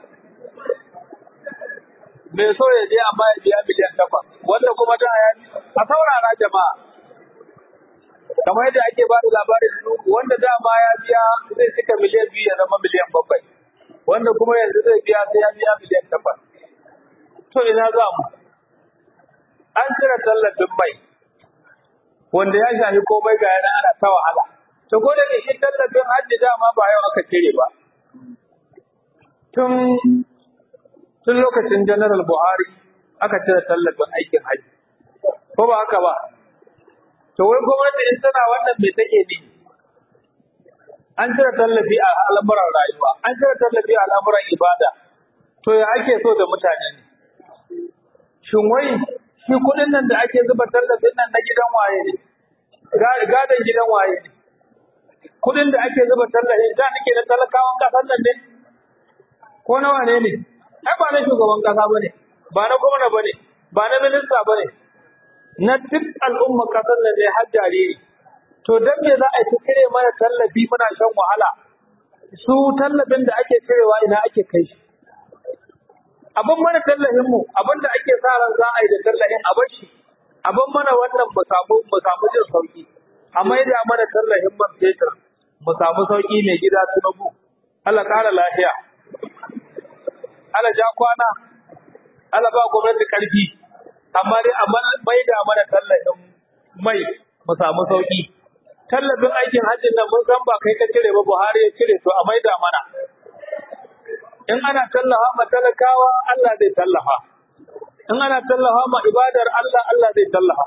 mai so ya je amma ya biya miliyan takwas wanda kuma da ya a saurara jama'a kamar yadda ake ba da labarin wanda dama ya biya zai cika miliyan biyu ya zama miliyan bakwai wanda kuma yanzu zai biya sai ya biya miliyan takwas to ina za mu an cire tallafin mai wanda ya shafi komai ga yana ana ta wahala to ko da shi tallafin hajji dama ba yau aka cire ba tun tun lokacin General Buhari aka cire tallafin aikin hajji ko ba haka ba to wai gwamnati in tana wannan me take ne an cire tallafi a al'amuran rayuwa an cire tallafi a al'amuran ibada to ya ake so da mutane ne shin wai shi kuɗin nan da ake zuba tallafin nan na gidan waye ne gadon gidan waye ne kuɗin da ake zuba tallafin da nake na talakawan ƙasar nan ne ko na wane ne ai ba na shugaban ƙasa bane ba na gwamna bane ba na minista bane na duk al'ummar ƙasar nan ne har jariri to dan me za a yi cire mana tallafi muna shan wahala su tallafin da ake cirewa ina ake kai shi abin mana tallafin mu abin da ake sa ran za a yi da tallafin a bar shi abin mana wannan mu samu mu samu jin sauki a maida mana tallafin man fetur mu samu sauki mai gida tunubu Allah kara lafiya Allah ja kwana Allah ba gwamnati karfi amma dai a maida mana tallafin mai mu samu sauki tallafin aikin hajjin nan mun san ba kai ka cire ba Buhari ya cire to a maida mana in ana tallafa ma talakawa Allah zai tallafa in ana tallafa ma ibadar Allah Allah zai tallafa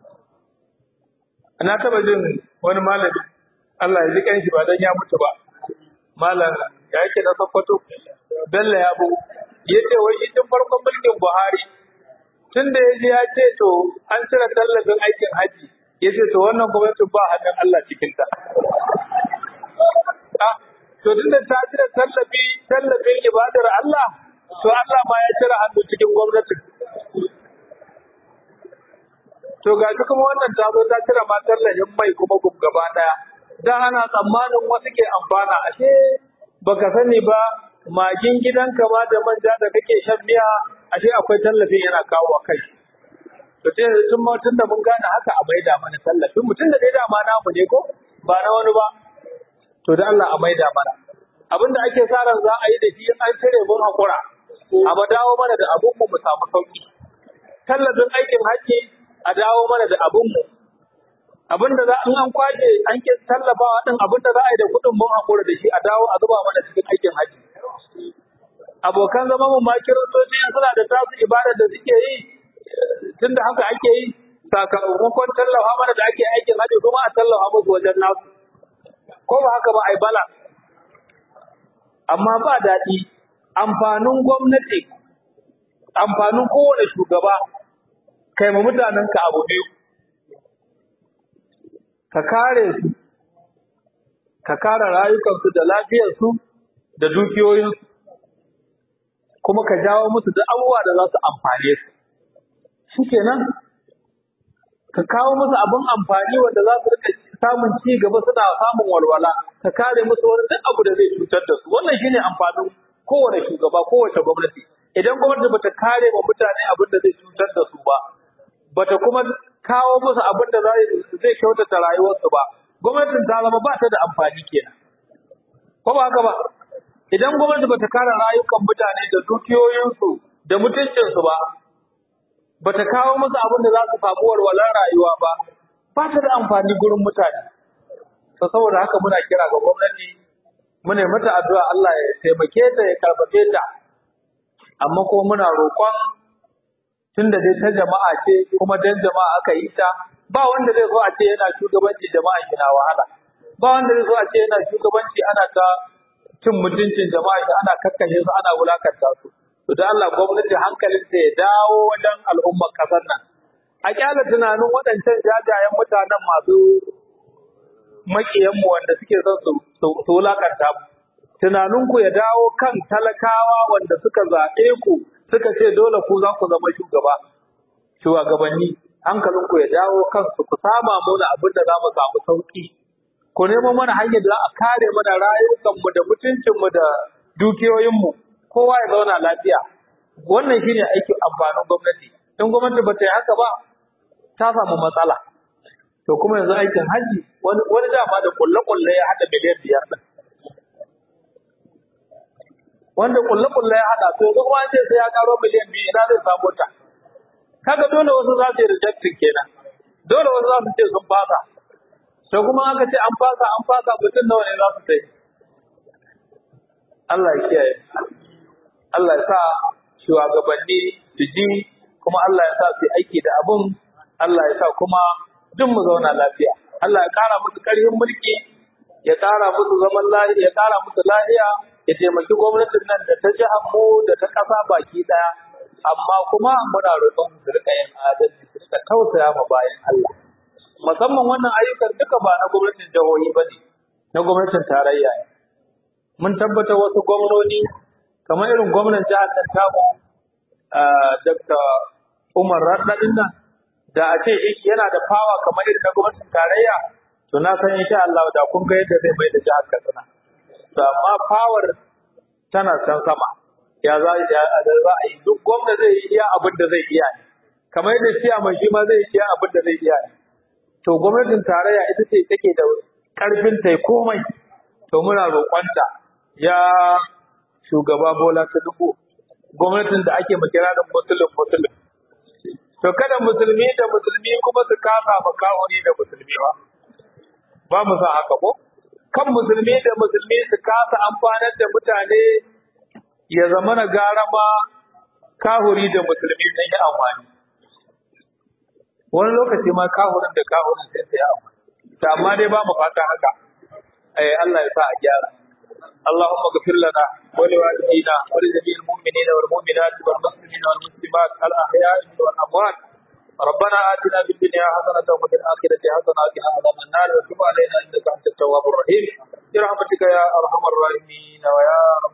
na taba jin wani malami Allah ya ji kanshi ba dan ya mutu ba malam ya yake na Sokoto Bello ya bu yace wai shi tun farkon mulkin Buhari tun da yaji ya ce to an cire tallafin aikin haji yace to wannan gwamnati ba hannun Allah cikin ta to tunda ta cire tallafi tallafin ibadar Allah to Allah ma ya cire hannu cikin gwamnati to ga shi kuma wannan ta zo ta cire ma tallafin mai kuma gub gaba daya dan ana tsammanin wasu ke amfana ashe baka sani ba magin gidanka ma da manja da kake shan miya ashe akwai tallafin yana kawo kai to sai tun ma tunda mun gane haka a maida mana tallafin mutum da dai dama namu ne ko ba na wani ba to da Allah a maida mana abin da ake sa ran za a yi da shi an cire mun hakura a ba dawo mana da abun mu mu samu sauki tallafin aikin hajji a dawo mana da abun mu abin da za in an kwaje an ke tallafawa din abin da za a yi da kuɗin mun hakura da shi a dawo a zuba mana cikin aikin hajji abokan zama mu ma kiristoci suna da tasu ibada da suke yi tunda haka ake yi sakamakon tallafa mana da ake aikin hajji kuma a tallafa musu wajen nasu ko ba haka ba ai bala amma ba daɗi amfanin gwamnati amfanin kowane shugaba kai ma mutanenka abu biyu ka kare su ka kare rayukansu da lafiyarsu da dukiyoyinsu kuma ka jawo musu da abubuwa da za su amfane su shikenan ka kawo musu abin amfani wanda za su rika samun ci gaba suna samun walwala ka kare musu wani duk abu da zai cutar da su wannan shine amfanin kowane shugaba kowace gwamnati idan gwamnati bata kare wa mutane abin da zai cutar da su ba bata kuma kawo musu abin da zai kyautata rayuwarsu ba gwamnatin ta zama ba ta da amfani kenan ko ba haka ba idan gwamnati bata kare rayukan mutane da dukiyoyinsu da mutuncinsu ba bata kawo musu abin da za su samu walwalar rayuwa ba ba ta da amfani gurin mutane to saboda haka muna kira ga gwamnati muna yi mata addu'a Allah ya taimake ta ya karfafe ta amma kuma muna roƙon tunda dai ta jama'a ce kuma dan jama'a aka yi ta ba wanda zai so a ce yana shugabanci jama'a yana wahala ba wanda zai so a ce yana shugabanci ana ta cin mutuncin jama'a shi ana kakkashe su ana wulakanta su to da Allah gwamnati hankalin ta ya dawo wajen al'ummar kasar nan a kyala tunanin waɗancan jajayen mutanen masu makiyanmu wanda suke son su su wulakanta mu tunaninku ya dawo kan talakawa wanda suka zaɓe ku suka ce dole ku za ku zama shugaba shugabanni hankalinku ya dawo kansu ku sama mana abin da za mu samu sauki ku nemo mana hanyar da za a kare mana rayukanmu da mutuncinmu da dukiyoyinmu kowa ya zauna lafiya wannan shine aikin amfanin gwamnati in gwamnati ba ta yi haka ba ta samu matsala to kuma yanzu aikin haji wani wani dama da kulle-kulle ya haɗa miliyan biyar ɗin wanda kulle-kulle ya haɗa to yanzu kuma an ce sai ya karo miliyan biyu ina zai samu ta kaga dole wasu za su yi rejectin kenan dole wasu za su ce sun fasa to kuma aka ce an fasa an fasa mutum nawa ne za su sai Allah ya kiyaye Allah ya sa shugabanni su ji kuma Allah ya sa su yi aiki da abun Allah ya sa kuma duk mu zauna lafiya Allah ya kara musu karfin mulki ya kara musu zaman lafiya ya kara musu lafiya ya taimaki gwamnatin nan da ta jihar mu da ta ƙasa baki ɗaya amma kuma muna roƙon su rika yin adalci su rika tausaya ma bayan Allah musamman wannan ayyukan duka ba na gwamnatin jihohi ba ne na gwamnatin tarayya ne mun tabbata wasu gwamnoni kamar irin gwamnan jihar nan tamu Dr. Umar Raɗaɗin nan da a ce yana da fawa kamar irin na gwamnatin tarayya to na san insha Allah da kun ga yadda zai mai da jihar Katsina to amma fawar tana can sama ya za ya za a yi duk gwamna zai yi iya abin da zai iya ne kamar yadda siya mai shi ma zai iya abin da zai iya ne to gwamnatin tarayya ita ce take da karfin ta komai to muna roƙonta ya shugaba Bola Tinubu gwamnatin da ake makira da musulun musulun to kada musulmi da musulmi kuma su kasa makahuri da musulmi ba ba mu san haka ko kan musulmi da musulmi su kasa amfanar da mutane ya zama na gara ma kahuri da musulmi sun yi amfani wani lokaci ma kahurin da kahurin sai su yi amfani ta amma dai ba mu fata haka eh Allah ya sa a gyara اللهم اغفر لنا ولوالدينا ولجميع المؤمنين والمؤمنات والمسلمين والمسلمات الاحياء والاموات ربنا آتنا في الدنيا حسنة وفي الآخرة حسنة وقنا عذاب النار وتب علينا إنك أنت التواب الرحيم برحمتك يا أرحم الراحمين ويا